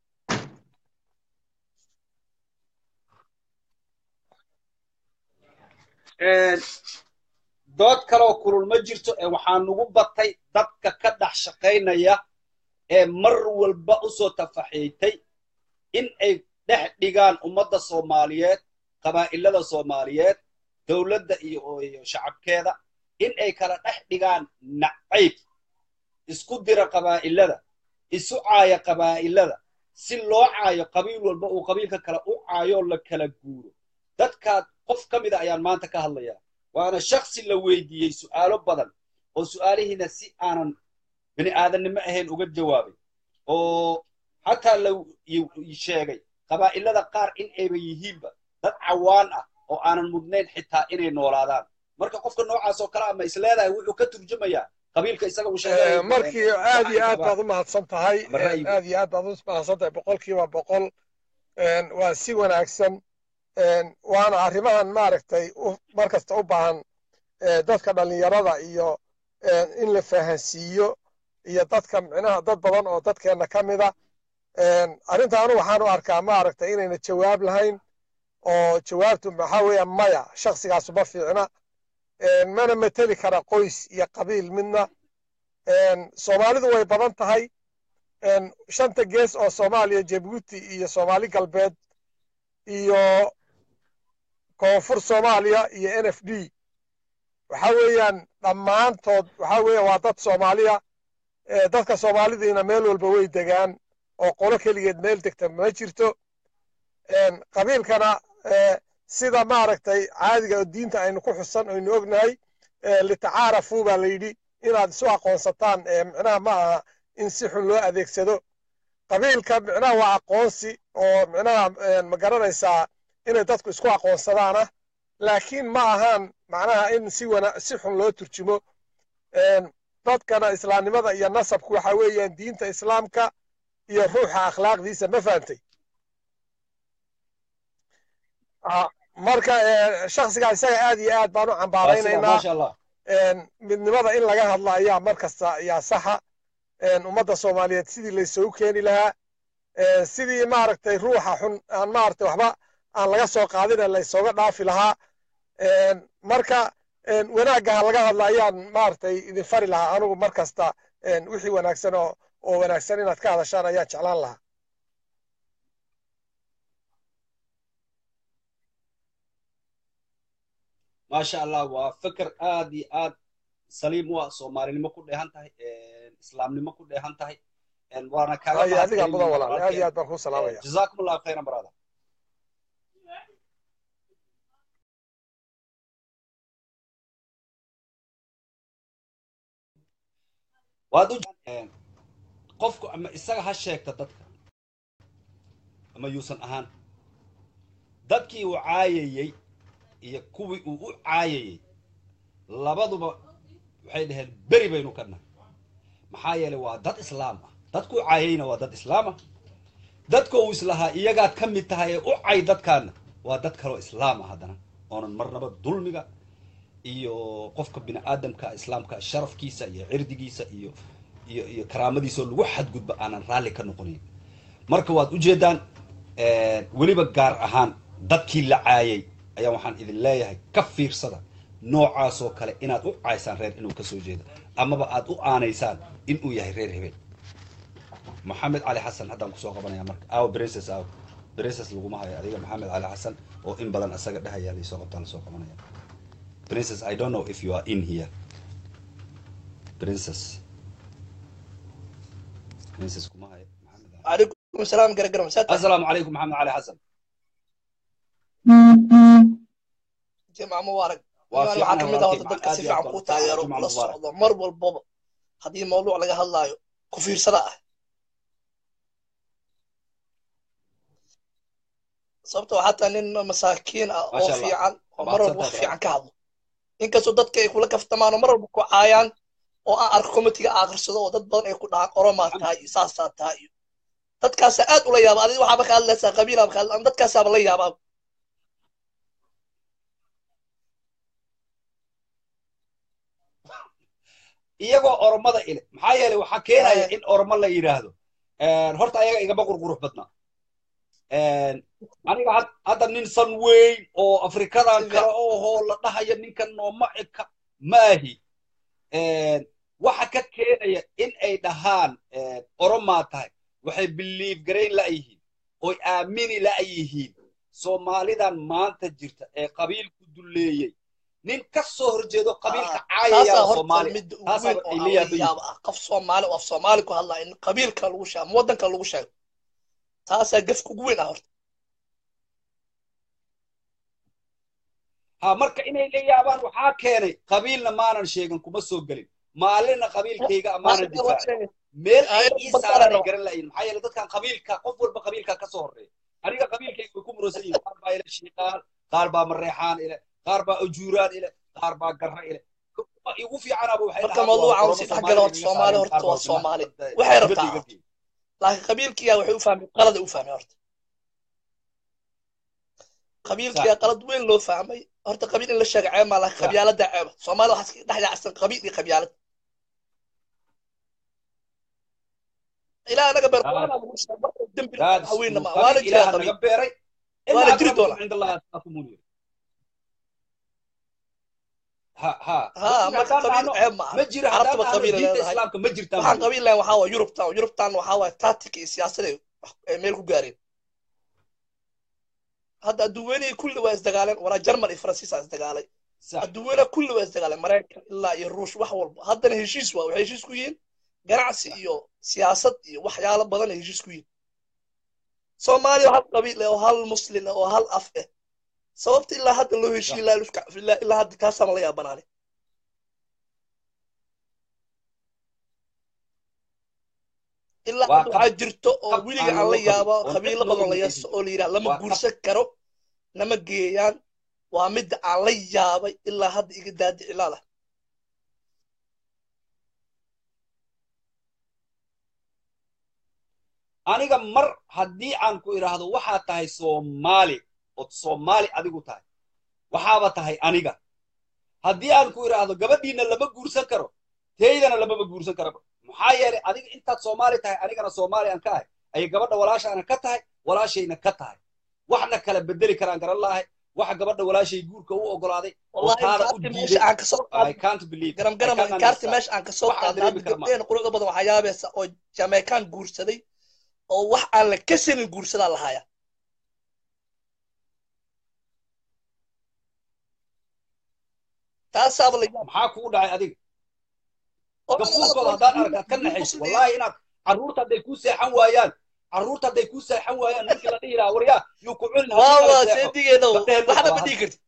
dood kaleoo kulul ma jirto ee waxaa nugu batay dadka ka dhex shaqaynaya ee mar walba u soo tafaxiitay in ay dhex dhigaan ummadda soomaaliyeed qabaa'ilada soomaaliyeed dowladda iyo iyo shacabkeeda in ay kala dhex dhigaan nacayb isku dira qabaa'ilada isu caaya qabaa'ilada si loo caayo qabiil walba uu qabiilka kale u caayoo la kala guuro dadkaad qof ka mida ayaan maanta ka hadlayaa waana shaksi la weydiiyey su'aalo badan oo su'aalihiina si aanan bini aadannimo ahayn uga jawaabay oo xataa la y- sheegay qabaa'ilada qaar in ayba yihiinba dad cawaan ah oo aanan mudnayn xitaa inay noolaadaan marka qofka noocaas oo kale ama isleedahay wuxuu ka turjumayaa qabiilka isaga uu sheegay Ee, markii aad iyo aad baad u mahadsan tahay Ama ra'yiga. aad iyo aad baad u mahadsan tahay boqolkiiba boqol Een, waa si wanaagsan Een, waana arrimahan maaragtay u- mar kasta u baahan ee, dadka dhallinyarada iyo een, in la fahansiiyo iyo dadka micnaha dad badan oo dadkeenna ka mida Een, arrintaanu waxaan u arkaa maaragtay inayna jawaab lahayn oo jawaabtu maxaa weeya maya shakhsigaasu ma fiicna Een, mana mateli kara qoys iyo qabiil midna Een, soomaalidu way badan tahay Een, shanta gees oo soomaaliya jabuuti iyo soomaali galbeed iyo koonfur soomaaliya iyo n f d waxa weeyaan dhammaantood waxa weeya waa dad soomaaliya dadka soomaalidiina meel walba way degaan oo qolo keligeed meel degta ma jirto qabiilkana sida maaragtay caadiga oo diinta aynu ku xusan aynu ognahay litacaarafu baa la yidhi inaad isu aqoonsataan micnaha ma aha in si xun loo adeegsado qabiilka micnaha waa aqoonsi oo micnaha ma garanaysaa inay dadku isku aqoonsadaana laakiin ma ahaan macnaha in si wana si xun loo turjumo dadkana islaamnimada iyo nasabku waxa weeyaan diinta islaamka iyo ruuxa akhlaaqdiisa ma fahantay marka shaksigaa isaga aad iyo aad baan u cambaaraynaynaa midnimada in laga hadla ayaa mar kasta ayaa saxa ummadda soomaaliyeed sidii laysugu keeni lahaa sidii maaragtay ruuxa xun aan maaragtay waxba aan laga soo qaadina laysooga dhaafi lahaa marka wanaagga ha laga hadla ayaan maaragtay idin fari lahaa anigu mar kasta wixii wanaagsan oo oo wanaagsan inaad ka hadashaan ayaan jeclaan lahaa maasha allah waa fikir aad iyo aad saliim u ah soomaalinimo ku dheehan tahay islaamnimo ku dheehan tahay waana kaaga adiga mudan walaal aad iyo aad baan kuu salaamaya jazaakum allahu khayran brother waad u qofku ama isaga ha sheegta dadka ama yuusan ahaan dadkii uu caayayey iyo kuwii uu u caayayey labaduba waxay dhaheen beri baynu ka nahay maxaa yeelay waa dad islaam ah dadku u caayayna waa dad islaam ah dadka uu islahaa iyagaad ka mid tahay ee u cay dadkaana waa dad kaloo islaam ah haddana oonan marnaba dulmiga iyo qofka bini aadamka islaamka sharafkiisa iyo cirdigiisa iyo iyo iyo karaamadiisa oo lagu xadgudba aanan raalli ka noqonayn marka waad ujeedaan weliba gaar ahaan dadkii la caayay ayaa waxaan idin leeyahay ka fiirsada noocaasoo kale inaad u caysaan reer inuu kasoo jeedo amaba aad u aanaysaan inuu yahay reer hebel maxamed cali xasan haddaan kusoo qabanaya marka aaw brinces aaw brinces laguma hayo adiga maxamed cali xasan oo in badan asaga dhahaya laysoo qabtaan lasoo qabanaya princess i don't know if you are in here princess princess kuma hayo maxamed cali عليكم السلام قرقر مسات السلام عليكم محمد علي حسن جماعة مبارك waa waxaa fiican ka mid ah horta dadka si fiican kuu taageero la socdo mar walbaba haddii mawduuc laga hadlaayo ku fiirsada ah sababta waxaa taa nin masaakiin ah oo Masha Allah. fiican oo mar Mahadsan walba wax tahay, fiican ka hadlo inkastoo dadka ay kula kaftamaan oo mar walba ku caayaan oo aan arko komitiga akhrirsado oo dad badan ay ku dhahaan oromaa tahay iyo saasaa tahay iyo dadkaasa aad ula yaaba adiga waxaaba ka hadlaysaa qabiilaaba ka hadla dadkaasaaba la yaabaa iyagoo oromada ile maxaa yeelay waxaa keenaya Eh. in oromo la yidhaahdo horta ayaga igama qurqurux badna aniga had- hadda nin san weyn oo afrikadan Si kale ohoo la dhahayo ninkan nooma eka maahi waxa ka keenaya in ay dhahaan oromaa tahay waxay biliif garayn la'yihiin oy aamini la'yihiin soomaalidan maanta jirta ee qabiilku duleeyey nin ka soo horjeedo qabiilka caayaya taasaa horta soomaaliya midda ugu taasaa weyn oo ay aan la la yaaban yihiin. yaaba ah qof soomaali oo af soomaali ku hadlaa in qabiilka lagu sheego ama waddanka lagu sheego taasaa gefka ugu weyn ah horta ha marka inay la yaabaan waxaa keenay qabiilna maanan sheegin kuma soo gelin maalinna qabiilkayga amaanan difaacin meel ay Ayada ii badana saaran ay rabo. garan la'yihin maxaa yeelay dadkan qabiilka qof walba qabiilka ka soo horreeya aniga qabiilkayga way ku muransan yihin qaar baa ila shiiqaan qaar baa mareexaan ile qaar baa ujuuraan ile qaar baa garra ile kuwa igu fiicanaaba waxay Horta dhahaan mawduuca waa uu si oromo dhexgala horta Soomaaliya Soomaali iga horta saareen, waa qaar baa Soomaali. dibadda- Waxay dibadda rabtaa iga horta. geeyey. laakiin qabiilkiyaa waxay u fahmay qalada u fahmay horta qabiilkiyaa qalad weyn loo fahmay horta qabiil in la sheega ceeb maa laakiin Sax. qabyaalada ceeba soomaali waxaa iska dhex yaacsan qabiil iyo qabyaalad ilaa anaga beer Ah. waana lagu sheegay marka dembi That's waxa weyn true. ma Qabiil waana jira Ilaaha qabiil naga beeray Waana ilaa jiri akramukum doonaa. cinda Allahi atqaakum yiri. ha ha ha marka haddaan qabiil dhahno, ceeb ma ma aha jiro haddaan carabtaba dhahno qabiil diinta leedahay islaamka ma jirtaan waxaan baa qabiil lahayn waxaa waa yurubtan yurubtan waxaa waa tactic iyo siyaasad ay ay meel ku gaareen hadda adduunyadii kulli waa isdagaaleen walaa jarmal iyo faransiis aa isdagaalay sax adduunyada kulli waa isdagaaleen maraykan ilaa iyo ruush wax walba haddana heshiis waa waxay heshiis ku yihiin ganacsi iyo siyaasad iyo waxyaalo badan ay heshiis ku yihin soomaaliya oo hal qabiil eh oo hal muslin eh oo hal af eh sababta ilaa hadda loo heshiiye ilaa ilaa ilaa ilaa hadda kaasama la yaabanaane ilaa Waa hadda waxaa jirto oo qab weliga aan aan la loo yaaba qabin, oo qabiilo dad loo badan la qabin yaso oo la yidhaha lama Waa qab- guursan karo nama geeyaan waa midda aan la yaabay ilaa hadda iga daadici laada aniga mar haddii aan ku idhaahdo waxaad tahay soomaali ood soomaali adigu tahay waxaaba tahay aniga haddii aan ku idhaahdo gabadhiina lama guursan karo teydana lamaba guursan karaba maxaa yeelay adiga intaad soomaali tahay anigana soomaali aan ka ahay ayay gabadha walaashaana ka tahay walaashayna ka tahay waxna kala bedeli karaan garan laahay waxa gabadha walaashay guurka u ogolaaday oo wallahi taada u inkaarti meesha diiday aan kasoo I qaadnay can't believe garam I garam can't inkaarti understand meesha aan kasoo waxaan qaadnay dareemi hadda kara ma gabdheen quruxda badan waxaa yaabaysa oo jamaican guursaday oo wax aan la kasanin guursadaa lahaaya taasaaba la yaab maxaa kugu dhacay adiga oo gafuurkooda haddaad aragtaad ka naxayso wallahi inaad carruurta hadday kuu seexan waayaan carruurta hadday kuu seexan waayaan markii la dhihi lahaa waryaa yuu ku cunin waa haddii waa kala seexo seedigeeda gabdhaheen buu waxna qabaa ma dhihi karti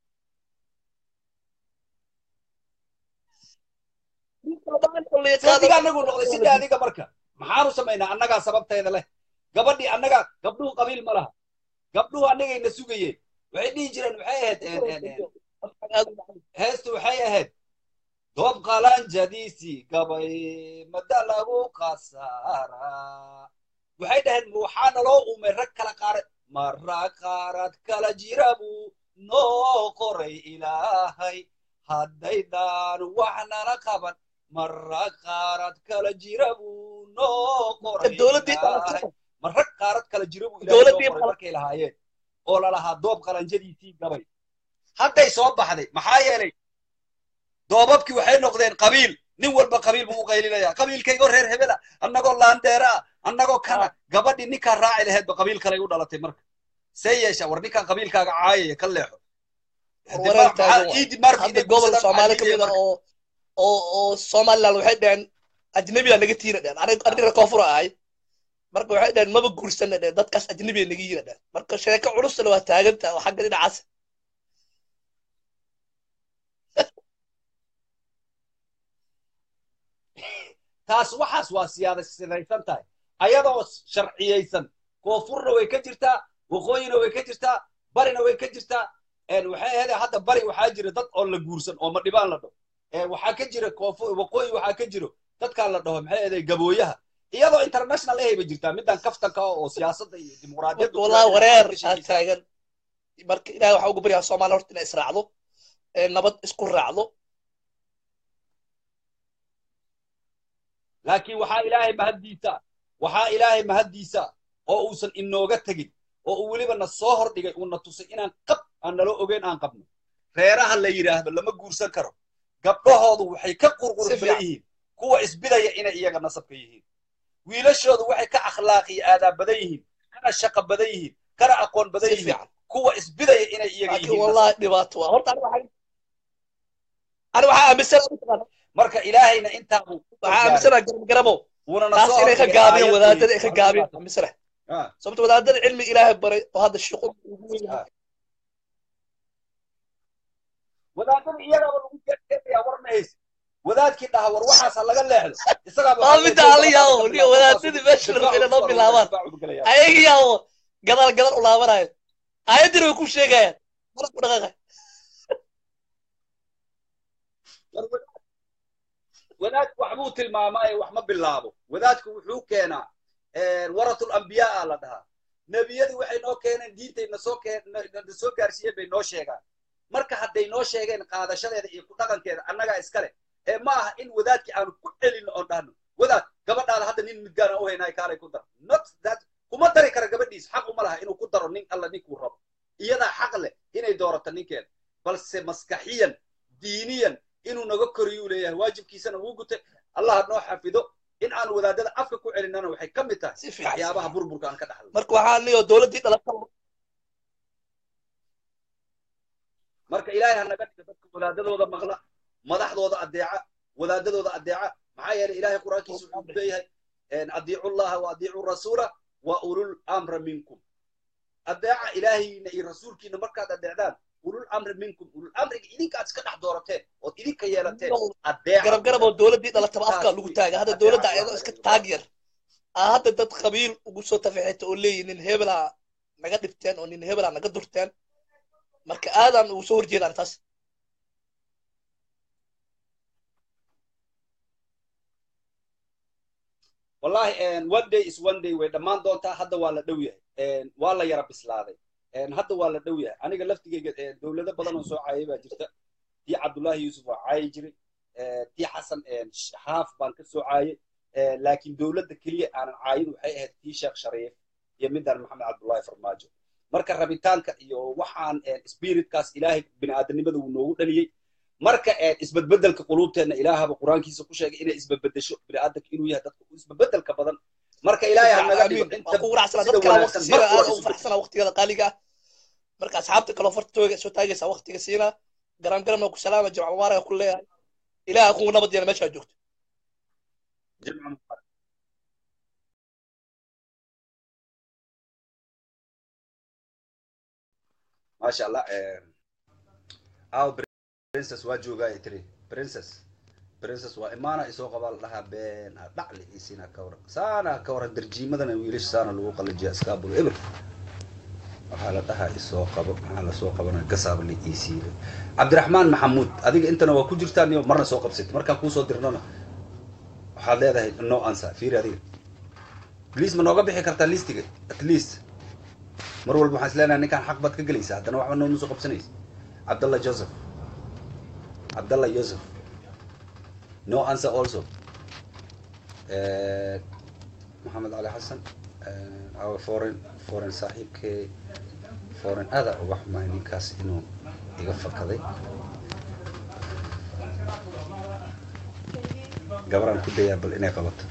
seediga anagu noqday sidii adiga marka maxaanu samaynaa annagaa sababteeda leh gabadhii annaga gabdhuhu qabiil ma laha gabdhuhu annagayna sugayeen waxay dhihi jireen waxay ahayd een, een, een, heestu waxay ahayd doob qalanjadiisii gabay mada lagu khasaaraa waxay dhaheen waxaa naloo umay rag kala qaarad mara qaarad kala jira buu noo qoray ilaahay haddaydaan wax nala qaban mara qaarad kala jira buu noo qoray dowladdii ilaahay ma rag qaarad kala jira buu ilaahay noo dowladdii qoray markay lahaayeen oo lalahaa doob qalanjadiisii gabay hadday soo baxday maxaa yeelay doobabkii waxay noqdeen qabiil nin walba qabiil buu u qaylinaya qabiilkaygoo reer hebela annagoo laandeera ah annagoo kana gabadhii ninkaa raaci laheedba qabiil kaley u dhalatay marka see yeesha war ninkaan qabiilkaaga caayaya ka leexo wareer taagan waay. ciidi marka hadda inay gobol guursadaan soomaali maxaa ka mid diidaya ah marka oo oo oo somaliland waxay dhaheen ajnabiga naga tiina dhaheen aniga aniga koonfur ahay marka waxay dhaheen maba guursana dhaheen dadkaas ajnabiga naga yiina dhaheen marka sheeko culusna waa taagantaha oo xagga dhinacaas taas waxaas waa siyaasadaysan tahay ayadoo sharciyaysan koonfurna way ka jirtaa waqooyina way ka jirtaa barina way ka jirtaa een waxay ahayd hadda bari waxaa jira dad oo la guursan oo ma dhibaan la dhaho een waxaa ka jira koonfur waqooyi waxaa ka jiro dadkaan la dhaho maxay ahayd gabooyaha iyadoo international ahayba jirtaa midaan kaftanka ah oo siyaasadda iyo dimuqraadiyadda ku wallahi raadinaya wareer waxay ka aa sheekaysaa taagan marka ilaahay waxaa ugu baryaa soomaaliya horta inay israacdo ee nabad isku raacdo laakiin waxaa ilaahay mahaddiisa waxaa ilaahay mahaddiisa oo uusan inooga tegin oo uu weliba na soo hordhigay uuna tusay inaan qab aan nala ogeyn aan qabno reeraha la yidhaahdo lama guursan karo gabdhahoodu waxay ka si qurqur badan fiican yihiin kuwa isbidaya inay iyaga nasabka yihiin wiilashoodu waxay ka akhlaaq iyo aadaab badan yihiin kana shaqo badan yihiin kana aqoon badan si yihiin fiican kuwa isbidaya inay iyaga laakiin yihiin wallahi nasabka dhibaato waa horta aniga waxaa aniga waxaa aaminsanaa marka ilaahayna intaa buu u waxaa gaaray aaminsanaa garab garabo wuuna na taas soo inay ka hordhigay gaabiyeen aayad wadaadada ay weyn ka oo gaabiyeen halkaas aaminsanaa ah sababto wadaadada cilmi ilaahay baray oo hadda shaqo ugu weyn ah wadaadada iyagaaba lagu jeexjeexayaa war ma haysid wadaadkii dhaha war waxaasa laga leexdo isagaaba waa waxaa leeyahay midda dow ala gabadha ka yaabo niyo bilaab markaasuu wadaadadii meesha la rabay inay noo difaacu kusoo arooraya bilaabaan difaacu galaya ayaga yaabo gadaal gadaal u laabanayo ayaddina way ku sheegayaan marad ku dhaqaaqay war wadaad wadaadku waxbuu tilmaamaaye wax ma bilaabo wadaadku wuxuu keenaa waratul ambiyaa la dhahaa nebiyadii waxay noo keeneen diintay nasoo keen na soo gaarsiiyeen bay noo sheegaan marka hadday noo sheegeen qaadashadeeda iyo ku dhaqankeeda annagaa iskale ee ma aha in wadaadkii aanu ku celino oon dhahno wadaad gabadhaada hadda nin midgaan aan u haynaay kaalay ku dar not that kuma dari kara gabadhiis xaq uma laha inuu ku daro nin alla ninkuu rabo iyadaa xaq leh inay doorato ninkeeda balse maskaxiyan diiniyan inuu naga koriyuu leeyahay waajibkiisana wuu gutay allah noo xafido in aan wadaadada afka ku celinana waxay ka mid tahay si fiican si waxyaabaha fiican burburka aan ka dhaxlo marka waxaa niyo dowladdii dhalata marka ilaahay ha naga dhiga dadka wadaadadooda maqla madaxdooda adeeca wadaadadooda adeeca maxaa yeelay ilaahay qur-aankiisa wuxuu leeyahay adiicu llaha wa adiicu rasuula wa ulul amra minkum adeeca ilaahayna iyo rasuulkiina markaad adeecdaan ulul amri minkum ulul amriga idinka aad iska dhex doorateen ood idinka yeelateen adeeca garab garab oo dowladdii dhalataba afkaa lagu taaga hadda dowladda ayadoo iska taag yar aa hadda dad qabiil ugu soo tafaxeeta oo leeyihin nin hebelaa naga dhibteen oo nin hebelaa naga durteen marka aadaan ugu soo horjeedaan taas wallahi one day is one day way dhammaan doontaa hadda waa la dhow yahay waa la yara bislaaday hadda waa la dhow yahay aniga laftigeyga dowlado badan oo soo caayay baa jirta tii cabdullaahi yuusuf waa caayi jiray tii xasan xaaf baan ka soo caayay laakiin dowladda keliya aanan caayin waxay ahayd tii sheekh shariif iyo midaan maxamed cabdullaahi farmaajo marka rabitaanka iyo waxaan spiritkaas ilaahay bini'aadanimada wuu noogu dhaliyey marka isbedbedelka quluubteenna ilaahaba qur-aankiisa ku sheegay inay isbedbedesho bini'aadanka inuu yahay dadka isbedbedelka badan marka ilaahay ha naga dhigo inta ku waracsana sida dad kala wanaagsan waqti siina marka aad hore ugu faraxsana waqtigada qaaliga ah marka asxaabta kaloo fartooga soo taagaysa waqtiga siina garan garan oo ku salaama jimca mubaaraka ku leeyahay ilaaha kugu nabad yeela meeshaa joogto jimca mubaarak maasha allah aw princess waa joogaa ay tiri princess princess waa imaana isoo qabaa la dhahaa been a dhacli isina ka waran saana ka waran darjiimadana wiilasha saana lagu qalajiya iskaabulo eber waxaa la dhahaa isoo qabo maxaa lasoo qabana gasaab la iisiiray cabdiraxmaan maxamuud adiga intana waa ku jirtaan iyo marna soo qabsatay markaan kuusoo dirnona waxaad leedahay no answer fiiri adiga liis ma nooga bixi kartaa listiga at least mar walba waxaan isleenahay ninkaan xaq baad ka gelaysaa haddana waxba nooma soo qabsanaysa cabdallah joseph cabdallah yoseph no answer also Eh, maxamed cali xasan eh, our foreign foreign saaxiibkee foreign aada uga xumaay ninkaas inuu iga fakaday gabaraan ku dayaa bal inay qabato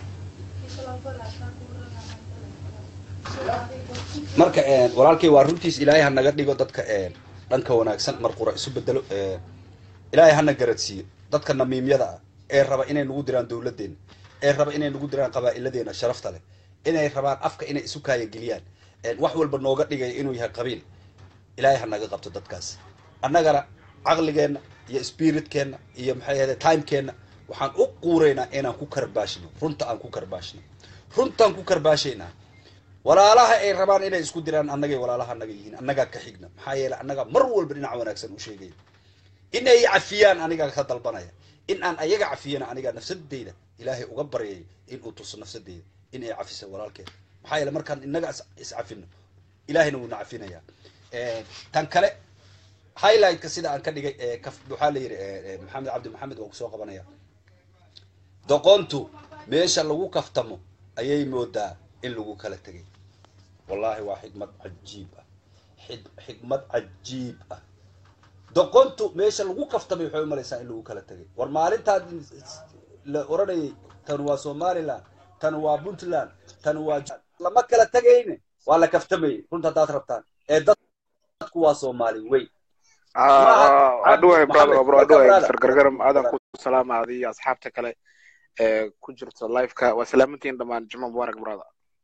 marka eh, walaalkay waa runtiis ilaahay ha naga dhigo dadka eh, dhanka wanaagsan mar qura isu bedelo eh, ilaahay hana garadsiiyo dadka namiimyada ah ee raba inay nagu diraan dowladdeena ee raba inay nagu diraan qabaa'iladeena sharafta leh inay rabaan afka inay isu kaayageliyaan wax walba nooga dhigaya inuu yahay qabiil ilaahay ha naga qabto dadkaas annagana caqligeenna iyo spiritkeenna iyo maxay ahayde timekeenna waxaan u quureynaa inaan ku karbaashno runta aan ku karbaashno runtaan ku karbaashaynaa walaalaha ay rabaan inay isku diraan annagay walaalaha annaga yihiin annagaa ka xigna maxaa yeelay annagaa mar walba dhinac wanaagsan u sheegaya in ay cafiyaan anigaa ka dalbanaya in aan ayaga cafiyana anigaa nafsadeyda ilaahay uga baryay in uu tuso nafsadeyda in ay cafisa walaalkeed maxaa yeele markaan inaga is- iscafino ilaahayna wuuna cafinayaa tan kale highlightka sida aan ka dhigay ee kaf- waxaa la yidhi eh, eh, maxamed cabdi maxamed waa kusoo qabanaya doqontu meesha lagu kaftamo ayay moodaa in lagu kala tegay wallahi waa xikmad cajiib ah Xid- xikmad cajiib ah doqontu meesha lagu kaftamay waxay u malaysaa in lagu kala tegay war maalintaad la oranayay tan waa somaliland tan waa puntland tan waa J- lama kala tegayne waa la kaftamayay runta haddaad rabtaan ee dadku waa soomaali wey adhuway brother Maxamed, bro welcome, adhuway brother. mr gargaram aadan ku salaama adiyo asxaabta kale ee ku jirta liveka waa salaamantiin dhammaan juma mubarak brother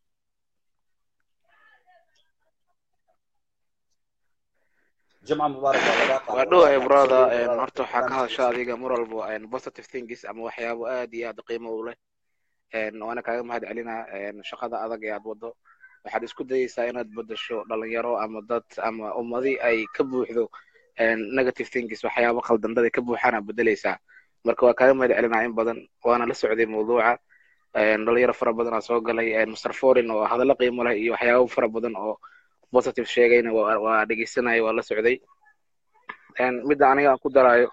jimca mubaarak waa lagaa qaado. waa dhuway Wallahi, brother absolutely, een, brother. horta waxaa ka Barnaamijkiisa. hadasha adiga mar walbo een, positive things ama waxyaabo aad iyo aad qiimo u leh een, waana kaaga mahad celinaa een, shaqada adag ee aad wado waxaad isku dayeysaa inaad bedesho dhalinyaro ama dad ama ummadi ay ka buuxdo een, negative things waxyaabo khaldandada ka buuxaan aad bedeleysaa marka waa kaaga mahad celinaa in badan waana la socday mawduuca een, dhalinyaro fara badan aa soo galay een, mr foreign oo hadallo qiimo leh iyo waxyaabo fara badan oo positive sheegayna waa waa dhegeysanaya waa la socday een, midda aniga aan ku daraayo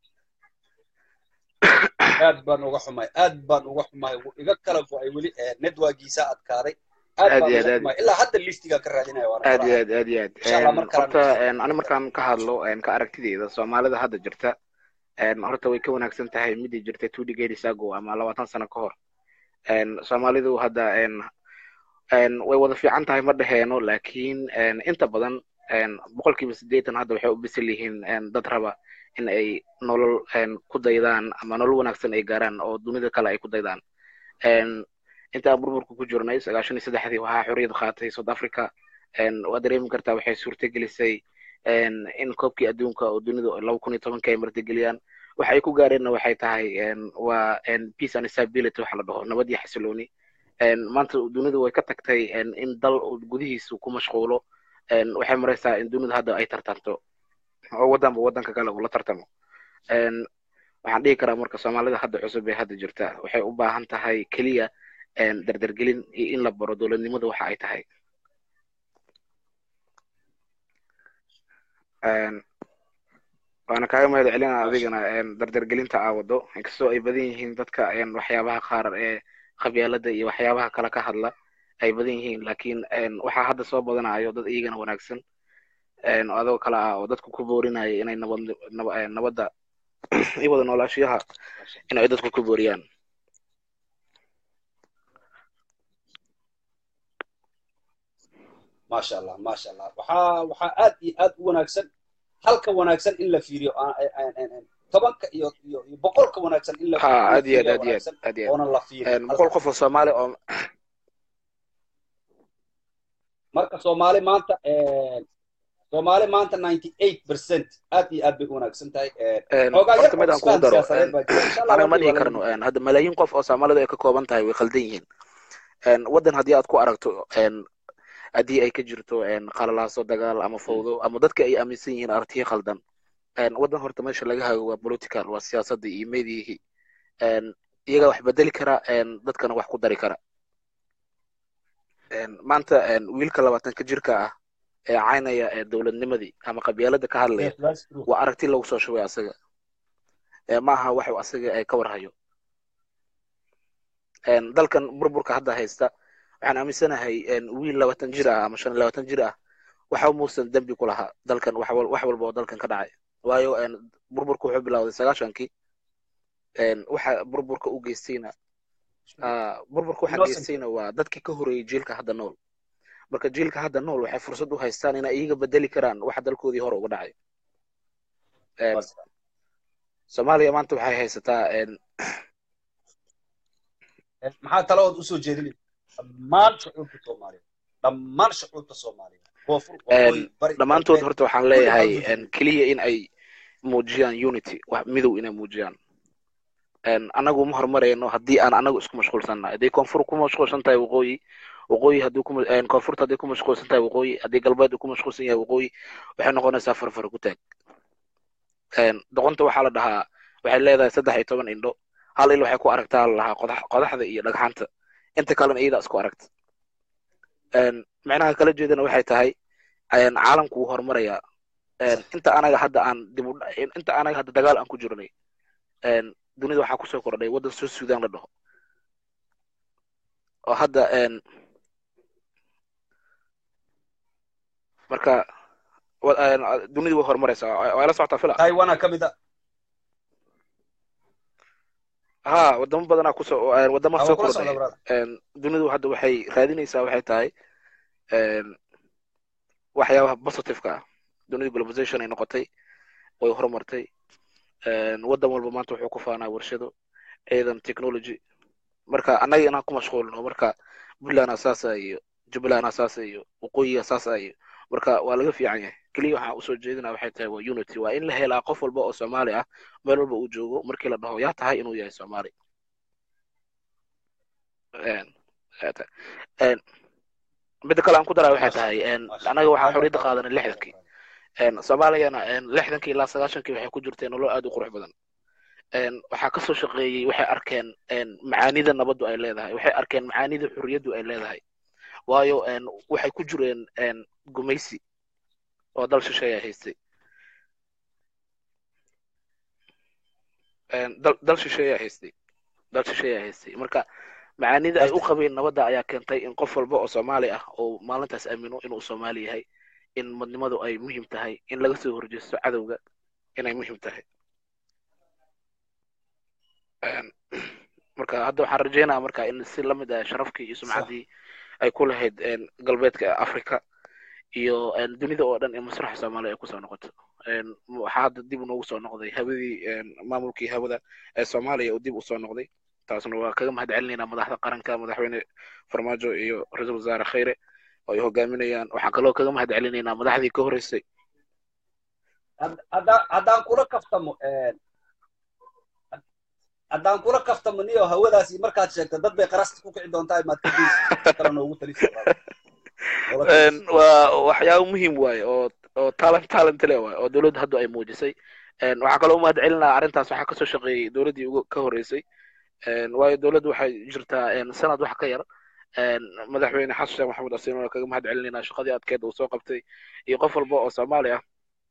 aad baan uga xumahay aad baan uga xumahay wuu iga kala go-ay weli eh, networkiisa adkaaday aad Aad baan iyo uga aad, aad. xumahay ilaa hadda listigaa ka raadinaya waana aad iyo faraha. aad aad iyo aad Insha Allah, Een, mar kale horta aan- een, ani markaan ka hadlo een, ka aragtideyda soomaalida hadda jirta een, horta way ka wanaagsan tahay midii jirtay two decades ago ama labaatan sano ka hor een, soomaalidu hadda een, een, way wada fiican tahay ma dhaheeno laakiin een, inta badan een, boqolkiiba siddeetan hadda waxay u bisil yihiin een, dad raba in ay nolol ku daydaan ama nolol wanaagsan ay gaaraan oo dunida kale ay ku daydaan intaan burburka ku jirnay sagaashan iyo saddexdii waxaa xorriyad qaatay south africa waa dareemi kartaa waxay suurtagelisay in koobkii adduunka oo dunidu laba kun iyo tobanka ay martigeliyaan waxa ay ku gaareenna waxay tahay waa peace and stability waxa la dhaho nabad iyo xasilooni maanta dunidu way ka tagtay in dal gudihiisu ku mashquulo waxay maraysaa in dunidu hadda ay tartanto oo waddanba waddanka kale uu la tartamo waxaan dhihi karaa marka soomaalida hadda cusub ee hadda jirta waxay u baahan tahay keliya dardargelin iyo in la baro dowladnimada waxa ay tahay waana kaaga mahad celinaa adigana dardargelinta aa wado inkastoo ay badan yihiin dadka waxyaabaha qaar ee qabyaalada iyo waxyaabaha kale ka hadla ay badan yihiin laakiin waxaa hadda soo badanayo dad iyagana wanaagsan adoo kale ah oo dadku ku boorinaya inay nabad nabadda iyo wada noolaashiyaha in ay dadku ku booriyaan maasha allah maasha allah waxaa waxaa aad iyo aad u wanaagsan halka wanaagsan in la fiiriyo tobanka iyo iyo iyo boqolka wanaagsan in la ha aad iyo aad aad iyo aad aad iyo oonan la fiirin boqol qof oo soomaali oo marka soomaali maanta soomaali maanta ninety eight percent aad iyo aad bay u wanaagsan tahay horta mid aan kugu daro anaga ma dhihi karno hadda malaayiin qof oo soomaalidu ay ka kooban tahay way khaldan yihiin waddan haddii aad ku aragto haddii ay ka jirto qalalaaso dagaal ama fawdo ama dadka ay aaminsan yihiin aragtiyo khaldan waddan horta meesha laga hago waa political waa siyaasadda iyo meediyihii iyagaa wax bedeli kara dadkana wax ku dari kara maanta wiilka labaatanka jirka ah ee caynaya ee dowladnimadii ama qabyaalada ka hadlaya waa aragti lagu soo shubay asaga maaha waxu asaga ka warhayo dalkan burburka hadda haysta waxaan aaminsanahay wiil labaatan jir ah ama shan iyo labaatan jir ah waxa muusan dembi ku lahaa dalkan wax walba oo dalkan ka dhacay waayo burburka wuxuu bilowday sagaashankii waxa burburka u geystayna burburka waxa geystayna waa dadkii ka horeeyey jiilka hadda nool marka jiilka hadda nool waxay fursad u haystaan inay iyaga bedeli karaan waxa dalkoodii hore uga dhacay soomaaliya maanta waxay haysataa maxaa taladood usoo jeedinay dhammaan shucuubta soomaaliya dhammaan shucuubta soomaaliya koonfur dhammaantood horta waxaan leeyahay keliya in ay muujiyaan unity midow inay muujiyaan anagu ma horumarayno haddii aan anagu isku mashquulsannahay haddii koonfur ku mashquulsan tahay waqooyi waqooyi haddii ku koonfurta haddii ku mashquulsan tahay waqooyi haddii galbeed uu ku mashquulsan yahay waqooyi waxay noqonaysaa farfar ku taag doqonta waxaa la dhahaa waxay leedahay saddex iyo toban indho hal il waxay ku aragtaa la lahaa qodaxda iyo dhagxanta inta kalena iyadaa isku aragta micnaha kala jeedana waxay tahay caalamku wuu horumarayaa inta anaga hadda aan dib inta anaga hadda dagaal aan ku jirnay dunida waxaa kusoo kordhay waddan soo suudaan la dhaho oo hadda marka dunidu way horumaraysaa waa la socotaa fila taiwana ka mid a ha wadamo badanaa kusoo wadamaha soo kordhay dunidu hadda waxay raadinaysaa waxay tahay waxyaabaha positiveka ah dunidu globalization ay noqotay way horumartay waddan walba maanta wuxuu ku faanaa warshado ciidan technology marka annaga inaan ku mashquulno marka puntland asaasa iyo jubbaland asaasa iyo waqooyi asaasa iyo marka waa laga fiican yahay keliya waxaan usoo jeedinaa waxay tahay waa unity waa in la helaa qof walba oo soomaali ah meel walba uu joogo markii la dhaho yaa tahay inuu yahay soomaali midda kale aan ku daraa waxay tahay annaga waxaa xorriyadda qaadanay lixdankii soomaaliyana lixdankii ilaa sagaashankii waxay ku jirteen nolol aad u qurux badan waxaa kasoo shaqeeyey waxay arkeen macaanida nabaddu ay leedahay waxay arkeen macaanida xurriyaddu ay leedahay waayo waxay ku jireen gumaysi oo dal shisheeya haystay dal shisheeya haystay dal shisheeya haystay marka macaanida ay u qabeen nabadda ayaa keentay in qof walba oo soomaali ah oo maalintaas aamino inuu soomaali yahay in madnimadu ay muhiim tahay in laga soo horjeesto cadowga inay muhiim tahay marka hadda waxaan rajeynaya marka in si lamid ah sharafkii iyo sumcaddii ay ku lahayd galbeedka africa iyo dunida oo dhan in masraxa soomaaliya ay kusoo noqoto waxaa hadda dib noogu soo noqday hawadii maamulkii hawada ee soomaaliya uu dib usoo noqday taasna waa kaga mahad celinaynaa madaxda qaranka madaxweyne farmaajo iyo ra-iisul wasaare khayre oo ay hogaaminayaan waxaan kaloo kaga mahad celinaynaa madaxdii ka horreysay haddaan haddaan kula kaftamo haddaan kula kaftamo niyo hawadaasi markaad sheegto dad bay qarasti ku kici doontaa maad ka geysa kale noogu talisa waa waxyaabo muhiim waaye oo oo talent talent le waaye oo dowladda hadda ay muujisay waxaa kaloo umahad celinaa arrintaas waxaa kasoo shaqeeyey dowladdii ugu ka horreysay waayo dowladdu waxay jirtaa sanad wax ka yar madaxweyne xasan sheekh maxamed asiin oo kaga mahad celinaynaa shaqadii adkeed uu soo qabtay iyo qof walba oo soomaali ah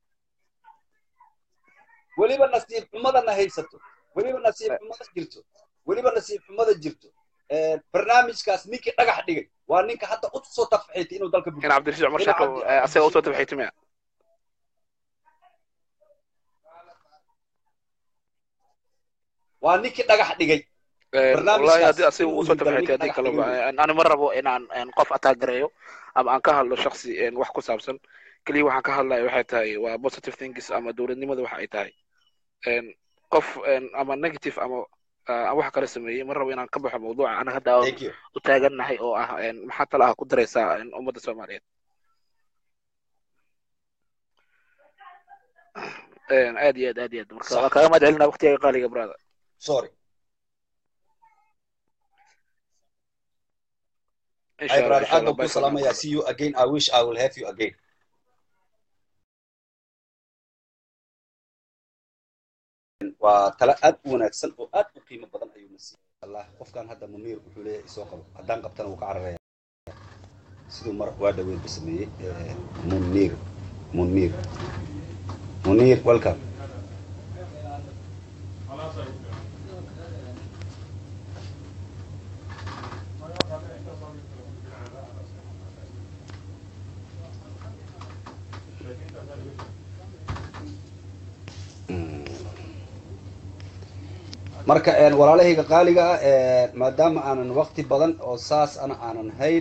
weliba nasiib xumadana haysato weliba nasiib xumada jirto weliba nasiib xumada jirto barnaamijkaas ninkii dhagax dhigay waa ninka hadda u soo tafxiitay inuu dalka in cabdirashiid cumar sheeko asaga usoo tafxiitay miya waa ninkii dhagax dhigay wallahi haddii asiga uu usoo tafxiitay haddii kaleba ani ma rabo inaan qof ataagareeyo ama aan ka hadlo shaksi wax ku saabsan keliya waxaan ka hadlaya waxay tahay waa positive things ama dowladnimada waxa ay tahay qof ama negative ama wax kala sameeyey ma rabo inaan ka baxo mawduuca anaga hadda u taagannahay oo ah maxaa tala ah ku daraysaa ummadda soomaaliyeed aad iyo aad aad iyo aad marka waa kaaga mahad celinaa waqtiga qaaliga brother sorry insha allah insha allah aad ku salaamaya see you again i wish i will have you again waa tala aad u wanaagsan oo aad u qiimo badan ayuu na siiyey allah qofkan hadda muniir wuxuu leeyahay isoo qabo haddaan qabtana wuu ka cararaya siduu mar waa dhaweynba sameeyey muniir muniir muniir welcome marka walaalahayga qaaliga ah maadaama aanan wakti badan oo saas ana aanan hayn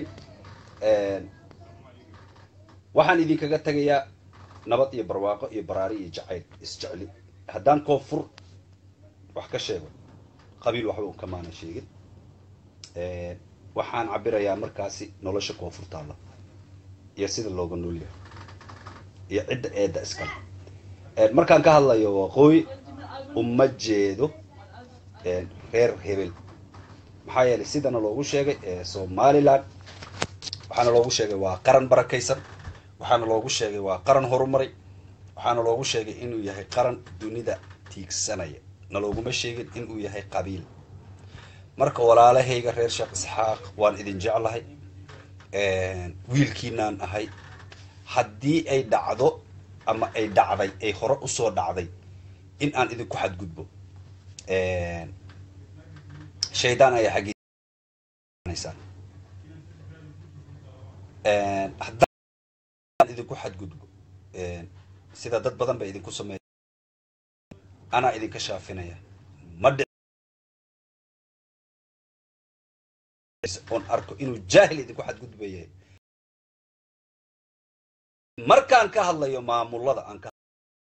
waxaan idinkaga tegayaa nabad iyo barwaaqo iyo baraari iyo jacayl isjecli haddaan koonfur wax ka sheego qabiil waxba un kamaana sheegin waxaan cabirayaa markaasi nolosha koonfur taalla iyo sida looga noolyahay iyo cidda eedda iskale markaan ka hadlayo waqooyi uma jeedo reer hebel maxaa yeelay sidana loogu sheegay somaliland waxaana loogu sheegay waa qaran barakaysan waxaana loogu sheegay waa qaran horumaray waxaana loogu sheegay inuu yahay qaran dunida tiigsanaya na looguma sheegin inuu yahay qabiil marka walaalahayga reer sheekh isxaaq waan idin jeclahay wiilkiinaan ahay haddii ay dhacdo ama ay dhacday ay hore usoo dhacday in aan idinku xadgudbo shaydaan ayaa xaggiisaan haddaan idinku xadgudbo sida dad badan ba idinku sameeya anaa idinka shaafinaya ma dhici oon arko inuu jaahil idinku xadgudbaya markaan ka hadlayo maamulada aan ka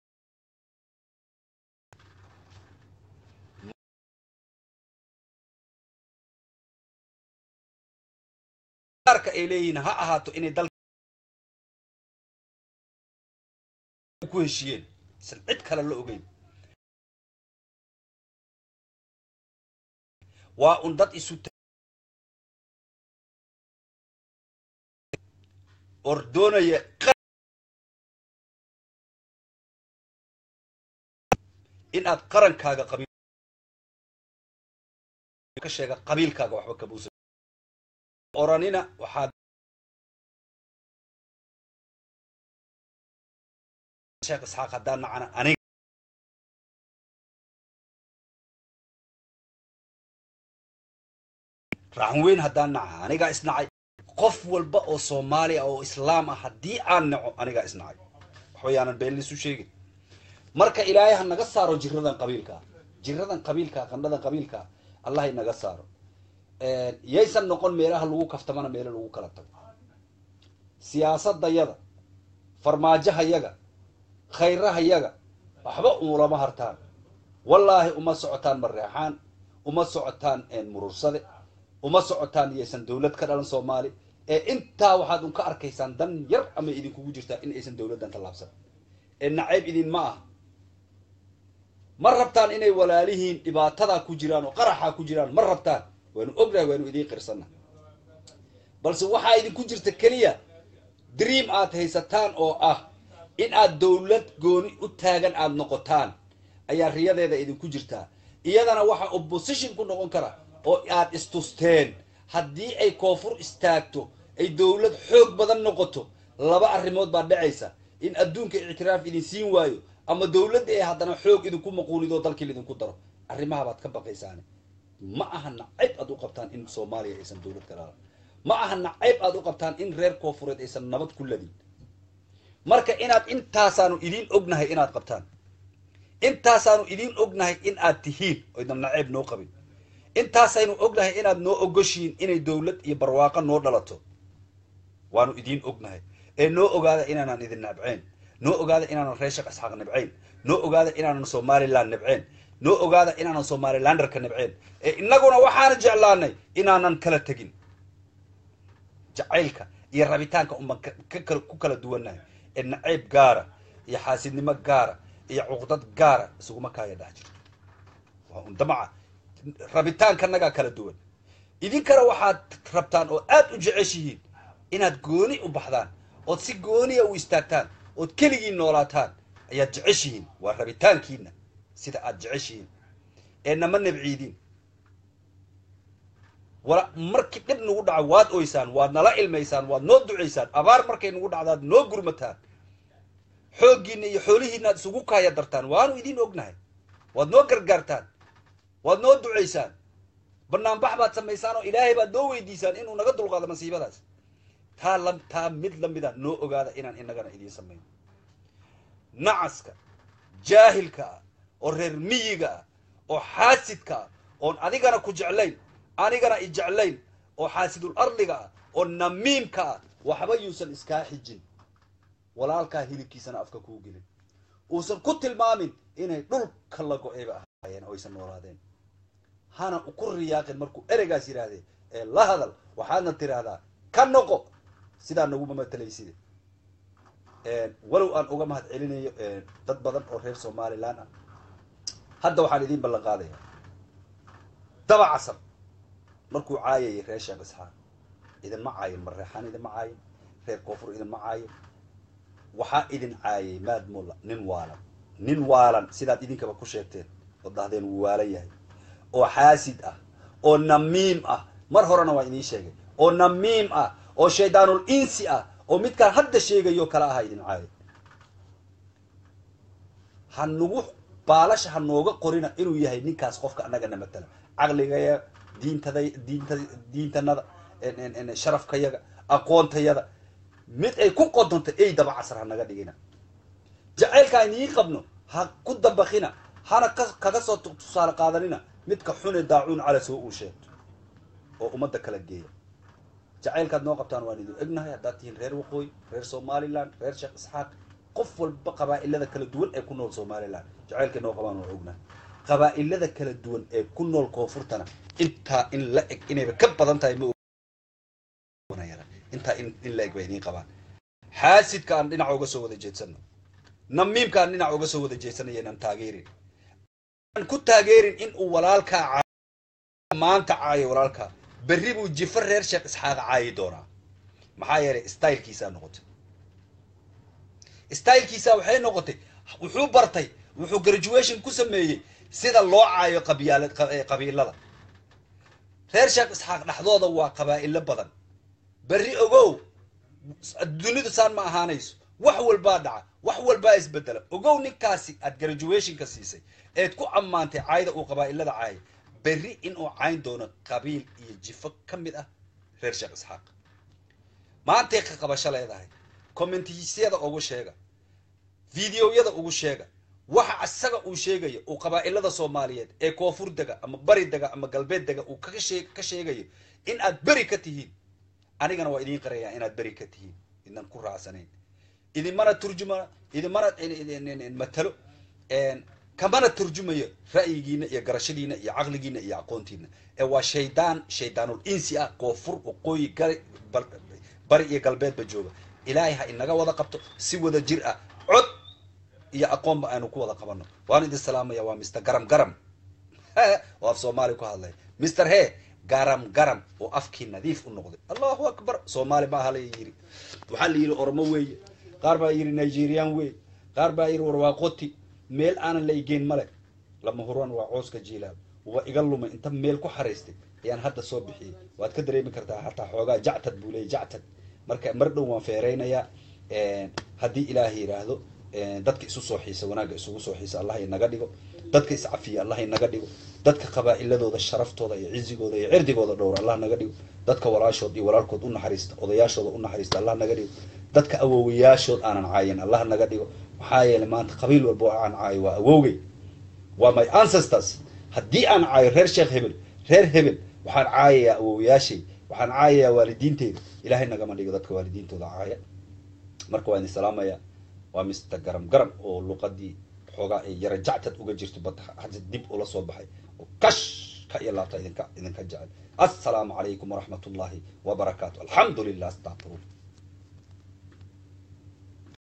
arka ay leeyihiin ha ahaato inay dal ku heshiyeen isan cid kale la ogeyn waa un dad isu or doonaya in aad qarankaaga qabiil ka sheega qabiilkaaga waxba kabuusa oranina waxaad sheekh isxaaq haddaan nacana aniga raaxan weyn haddaan naca anigaa isnacay qof walba oo soomaaliya oo islaam ah haddii aan naco anigaa isnacay waxbayaanan been liisu sheegin marka ilaahay ha naga saaro jiradan qabiilkaa jiradan qabiilkaa qandhadan qabiilkaa allah inaga saaro yaysan noqon meelaha lagu kaftamana meelo lagu kala tago siyaasadayada farmaajahayaga khayrahayaga waxba umulama hartaan wallaahi uma socotaan mareexaan uma socotaan murursade uma socotaan iyaysan dawlad ka dhalan soomaali ee intaa waxaad un ka arkaysaan dan yar amay idinkugu jirtaa in aysan dawladdan tallaabsan ee nacayb idin ma ah ma rabtaan inay walaalihiin dhibaatadaa ku jiraan oo qaraxaa ku jiraan ma rabtaan waanu ognahay waanu idiin qirsanna balse waxaa idinku jirta keliya dream aad haysataan oo ah in aad dawlad gooni u taagan aad noqotaan ayaa riyadeeda idinku jirtaa iyadana waxaa opposition ku noqon kara oo aad istusteen haddii ay koonfur istaagto ay dawlad xoog badan noqoto laba arrimood baa dhacaysa in adduunka ictiraaf idin siin waayo ama dawladda ee haddana xoog idinku maquunido dalkii laidinku daro arrimaha baad ka baqaysaane ma aha nacayb aad u qabtaan in soomaaliya aysan dawlad ka dhalan ma aha nacayb aad u qabtaan in reer koonfureed aysan nabad ku ladin marka inaad intaasaanu idiin ognahay inaad qabtaan intaasaanu idiin ognahay in aad tihiin oydan nacayb noo qabin intaasaynu ognahay inaad noo ogoshiin inay dawlad iyo barwaaqo noo dhalato waanu idiin ognahay ee noo ogaada inaanan idin nabcayn noo ogaada inaanan reer shaq isxaaq nabcayn noo ogaada inaanan somaliland nabcayn noo ogaada inaanan somalilanderka nabcayn ee innaguna waxaana jeclaanay inaanan kala tegin jacaylka iyo rabitaanka uman ku kala duwannahay ee nacayb gaara iyo xaasidnimo gaara iyo cuqdad gaara isuguma kaaya dhex jirto waa un damaca rabitaankanagaa kala duwan idinkana waxaad rabtaan oo aad u jeceshihiin inaad gooni u baxdaan ood si gooniya u istaagtaan ood keligiin noolaataan ayaad jeceshihiin waa rabitaankiina sida aad jeceshihiin ee nama nabciidin wala markii dhib nagu dhaco waad oysaan waad nala ilmaysaan waad noo ducaysaan abaar markay nagu dhacdaad noo gurmataan xooggiina iyo xoolihiinaad isugu kaaya dartaan waanu idiin ognahay waad noo gargaartaan waad noo ducaysaan banaanbax baad samaysaan oo ilaahay baad noo weydiisaan inuu naga dulqaado masiibadaas taa la taa mid lamida noo ogaada inaan inagana idiin samayno nacaska jaahilka ah oo reer miyiga ah oo xaasidka ah oon adigana ku jeclayn anigana i jeclayn oo xaasidul ardiga ah oo namiimka ah waxba yuusan iskaa xijin walaalkaa hilibkiisana afka kuu gelin uusan ku tilmaamin inay dhulka la go-ayba ahaayeen oo aysan noolaadeen hana ku riyaaqin markuu ereygaas yidhaahdee ee la hadal waxaadna tiraahdaa ka noqo sidaa naguma matelayside walow aan uga mahad celinayo dad badan oo reer somaliland ah hadda waxaan idiin ballan qaadaya daba casar markuu caayayay reer sheekh isxaaq idinma caayin mareexaan idinma caayin reer koonfur idinma caayin waxaa idin caayay maad mulla nin waalan nin waalan sidaad idinkaba ku sheegteen oo dahdeen wuu waalan yahay oo xaasid ah oo namiim ah mar horena waa idiin sheegay oo namiim ah oo shaydaanul insi ah oo midkaan hadda sheegayo kala aha idin caayay ha nagu baalasha ha nooga qorina inuu yahay ninkaas qofka annagana matala caqligaya diintada diinta diintanada sharafkayaga aqoontayada mid ay ku qodonto ey daba casar ha naga dhigina jacaylkaan idiin qabno ha ku dabakina hana kaga soo tusaale qaadanina midka xune daacuun cala soo uu sheegto oo ummadda kala geeya jacaylkaad noo qabtaan waan idin egnahay haddaad tihiin reer waqooyi reer somaliland reer sheekh isxaaq qof walba qabaa'ilada kala duwan ee ku nool somaliland jacaylkay noo qabaan waan ognahay qabaa'ilada kala duwan ee ku nool koonfurtana intaa in la eg inayba ka badan tahay ma intaa in la eg bay idiin qabaan xaasidka aan dhinaca uga soo wada jeedsano namiimka aan dhinaca uga soo wada jeedsanayo inaan taageerin aan ku taageerin in uu walaalkaa maanta caayo walaalkaa berri buu jifo reer sheekh isxaaq caayi doonaa maxaa yeelay stylkiisaa noqotay stylkiisaa waxay noqotay wuxuu bartay wuxuu graduation ku sameeyey sida loo caayo qabiyaal qabiilada reer sheekh isxaaq dhexdooda waa qabaa'ilo badan berri ogow dunidu saan ma ahaanayso wax walbaa dhaca wax walbaa isbedela ogow ninkaasi aad graduationka siisay eed ku ammaantay caayda uu qabaa'ilada caayay berri inuu cayn doono qabiil iyo jifo ka mid ah reer sheekh isxaaq maantay ka qabasho leedahay commentisyada ugu sheega videoyada ugu sheega waxa isaga uu sheegayo uu qabaa'ilada soomaaliyeed ee koonfur dega ama bari dega ama galbeed dega uu kaga shee ka sheegayo in aad beri ka tihiin anigana waa idiin qarayaa inaad beri ka tihiin idnan ku raacsanayn idinmana turjuma idinmana matalo kamana turjumayo ra'yigiina iyo garashadiina iyo caqligiina iyo aqoontiina ee waa shaydaan shaydaanul insi ah koonfur waqooyi gari bari iyo galbeedba jooga ilaahay ha inaga wada qabto si wada jir ah cod iyo aqoonba aynu ku wada qabano waan idin salaamaya waa mr garam garam oo af soomaali ku hadlaya mr he garam garam oo afkii nadiif u noqday allahu akbar soomaali ma aha la yiri waxaa la yidhi oromo weeye qaar baa yidhi nigerian weeye qaar baa yidhi warwaaqoti meel aanan la igeen male lama huraan waa cooska jiilaal waa iga lumay inta meel ku xariistay ayaan hadda soo bixiyey waad ka dareemi kartaa hataa xoogaa jactad buu leeyay jactad marka mar dhow waan feereynayaa haddii ilaaha yidhaahdo dadka isu soo xiisa wanaagga isugu soo xiisa allah inaga dhigo dadka iscafiya allah inaga dhigo dadka qabaa'iladooda sharaftooda iyo cizigooda iyo cirdigooda dhowr allah naga dhigo dadka walaashood iyo walaalkood u naxariista odayaashooda u naxariista allah naga dhigo dadka awowayaashood aanan caayin allah naga dhigo maxaa yeelay maanta qabiil walba oo aan caayo waa awowgay waa my ancestors haddii aan caayo reer sheekh hebel reer hebel waxaan caayayaa awowayaashay waxaan caayayaa waalidiinteyda ilaahay nagama dhigo dadka waalidiintooda caaya marka waa idin salaamaya waa mr garam garam oo luqadii xoogaa ay yara jactad uga jirto bad hadda dib ula soo baxay oo kash ka iyo laabta idinka idinka jecel assalaamu calaykum waraxmat ullahi wabarakaatu alxamdu lilah astaqfiruun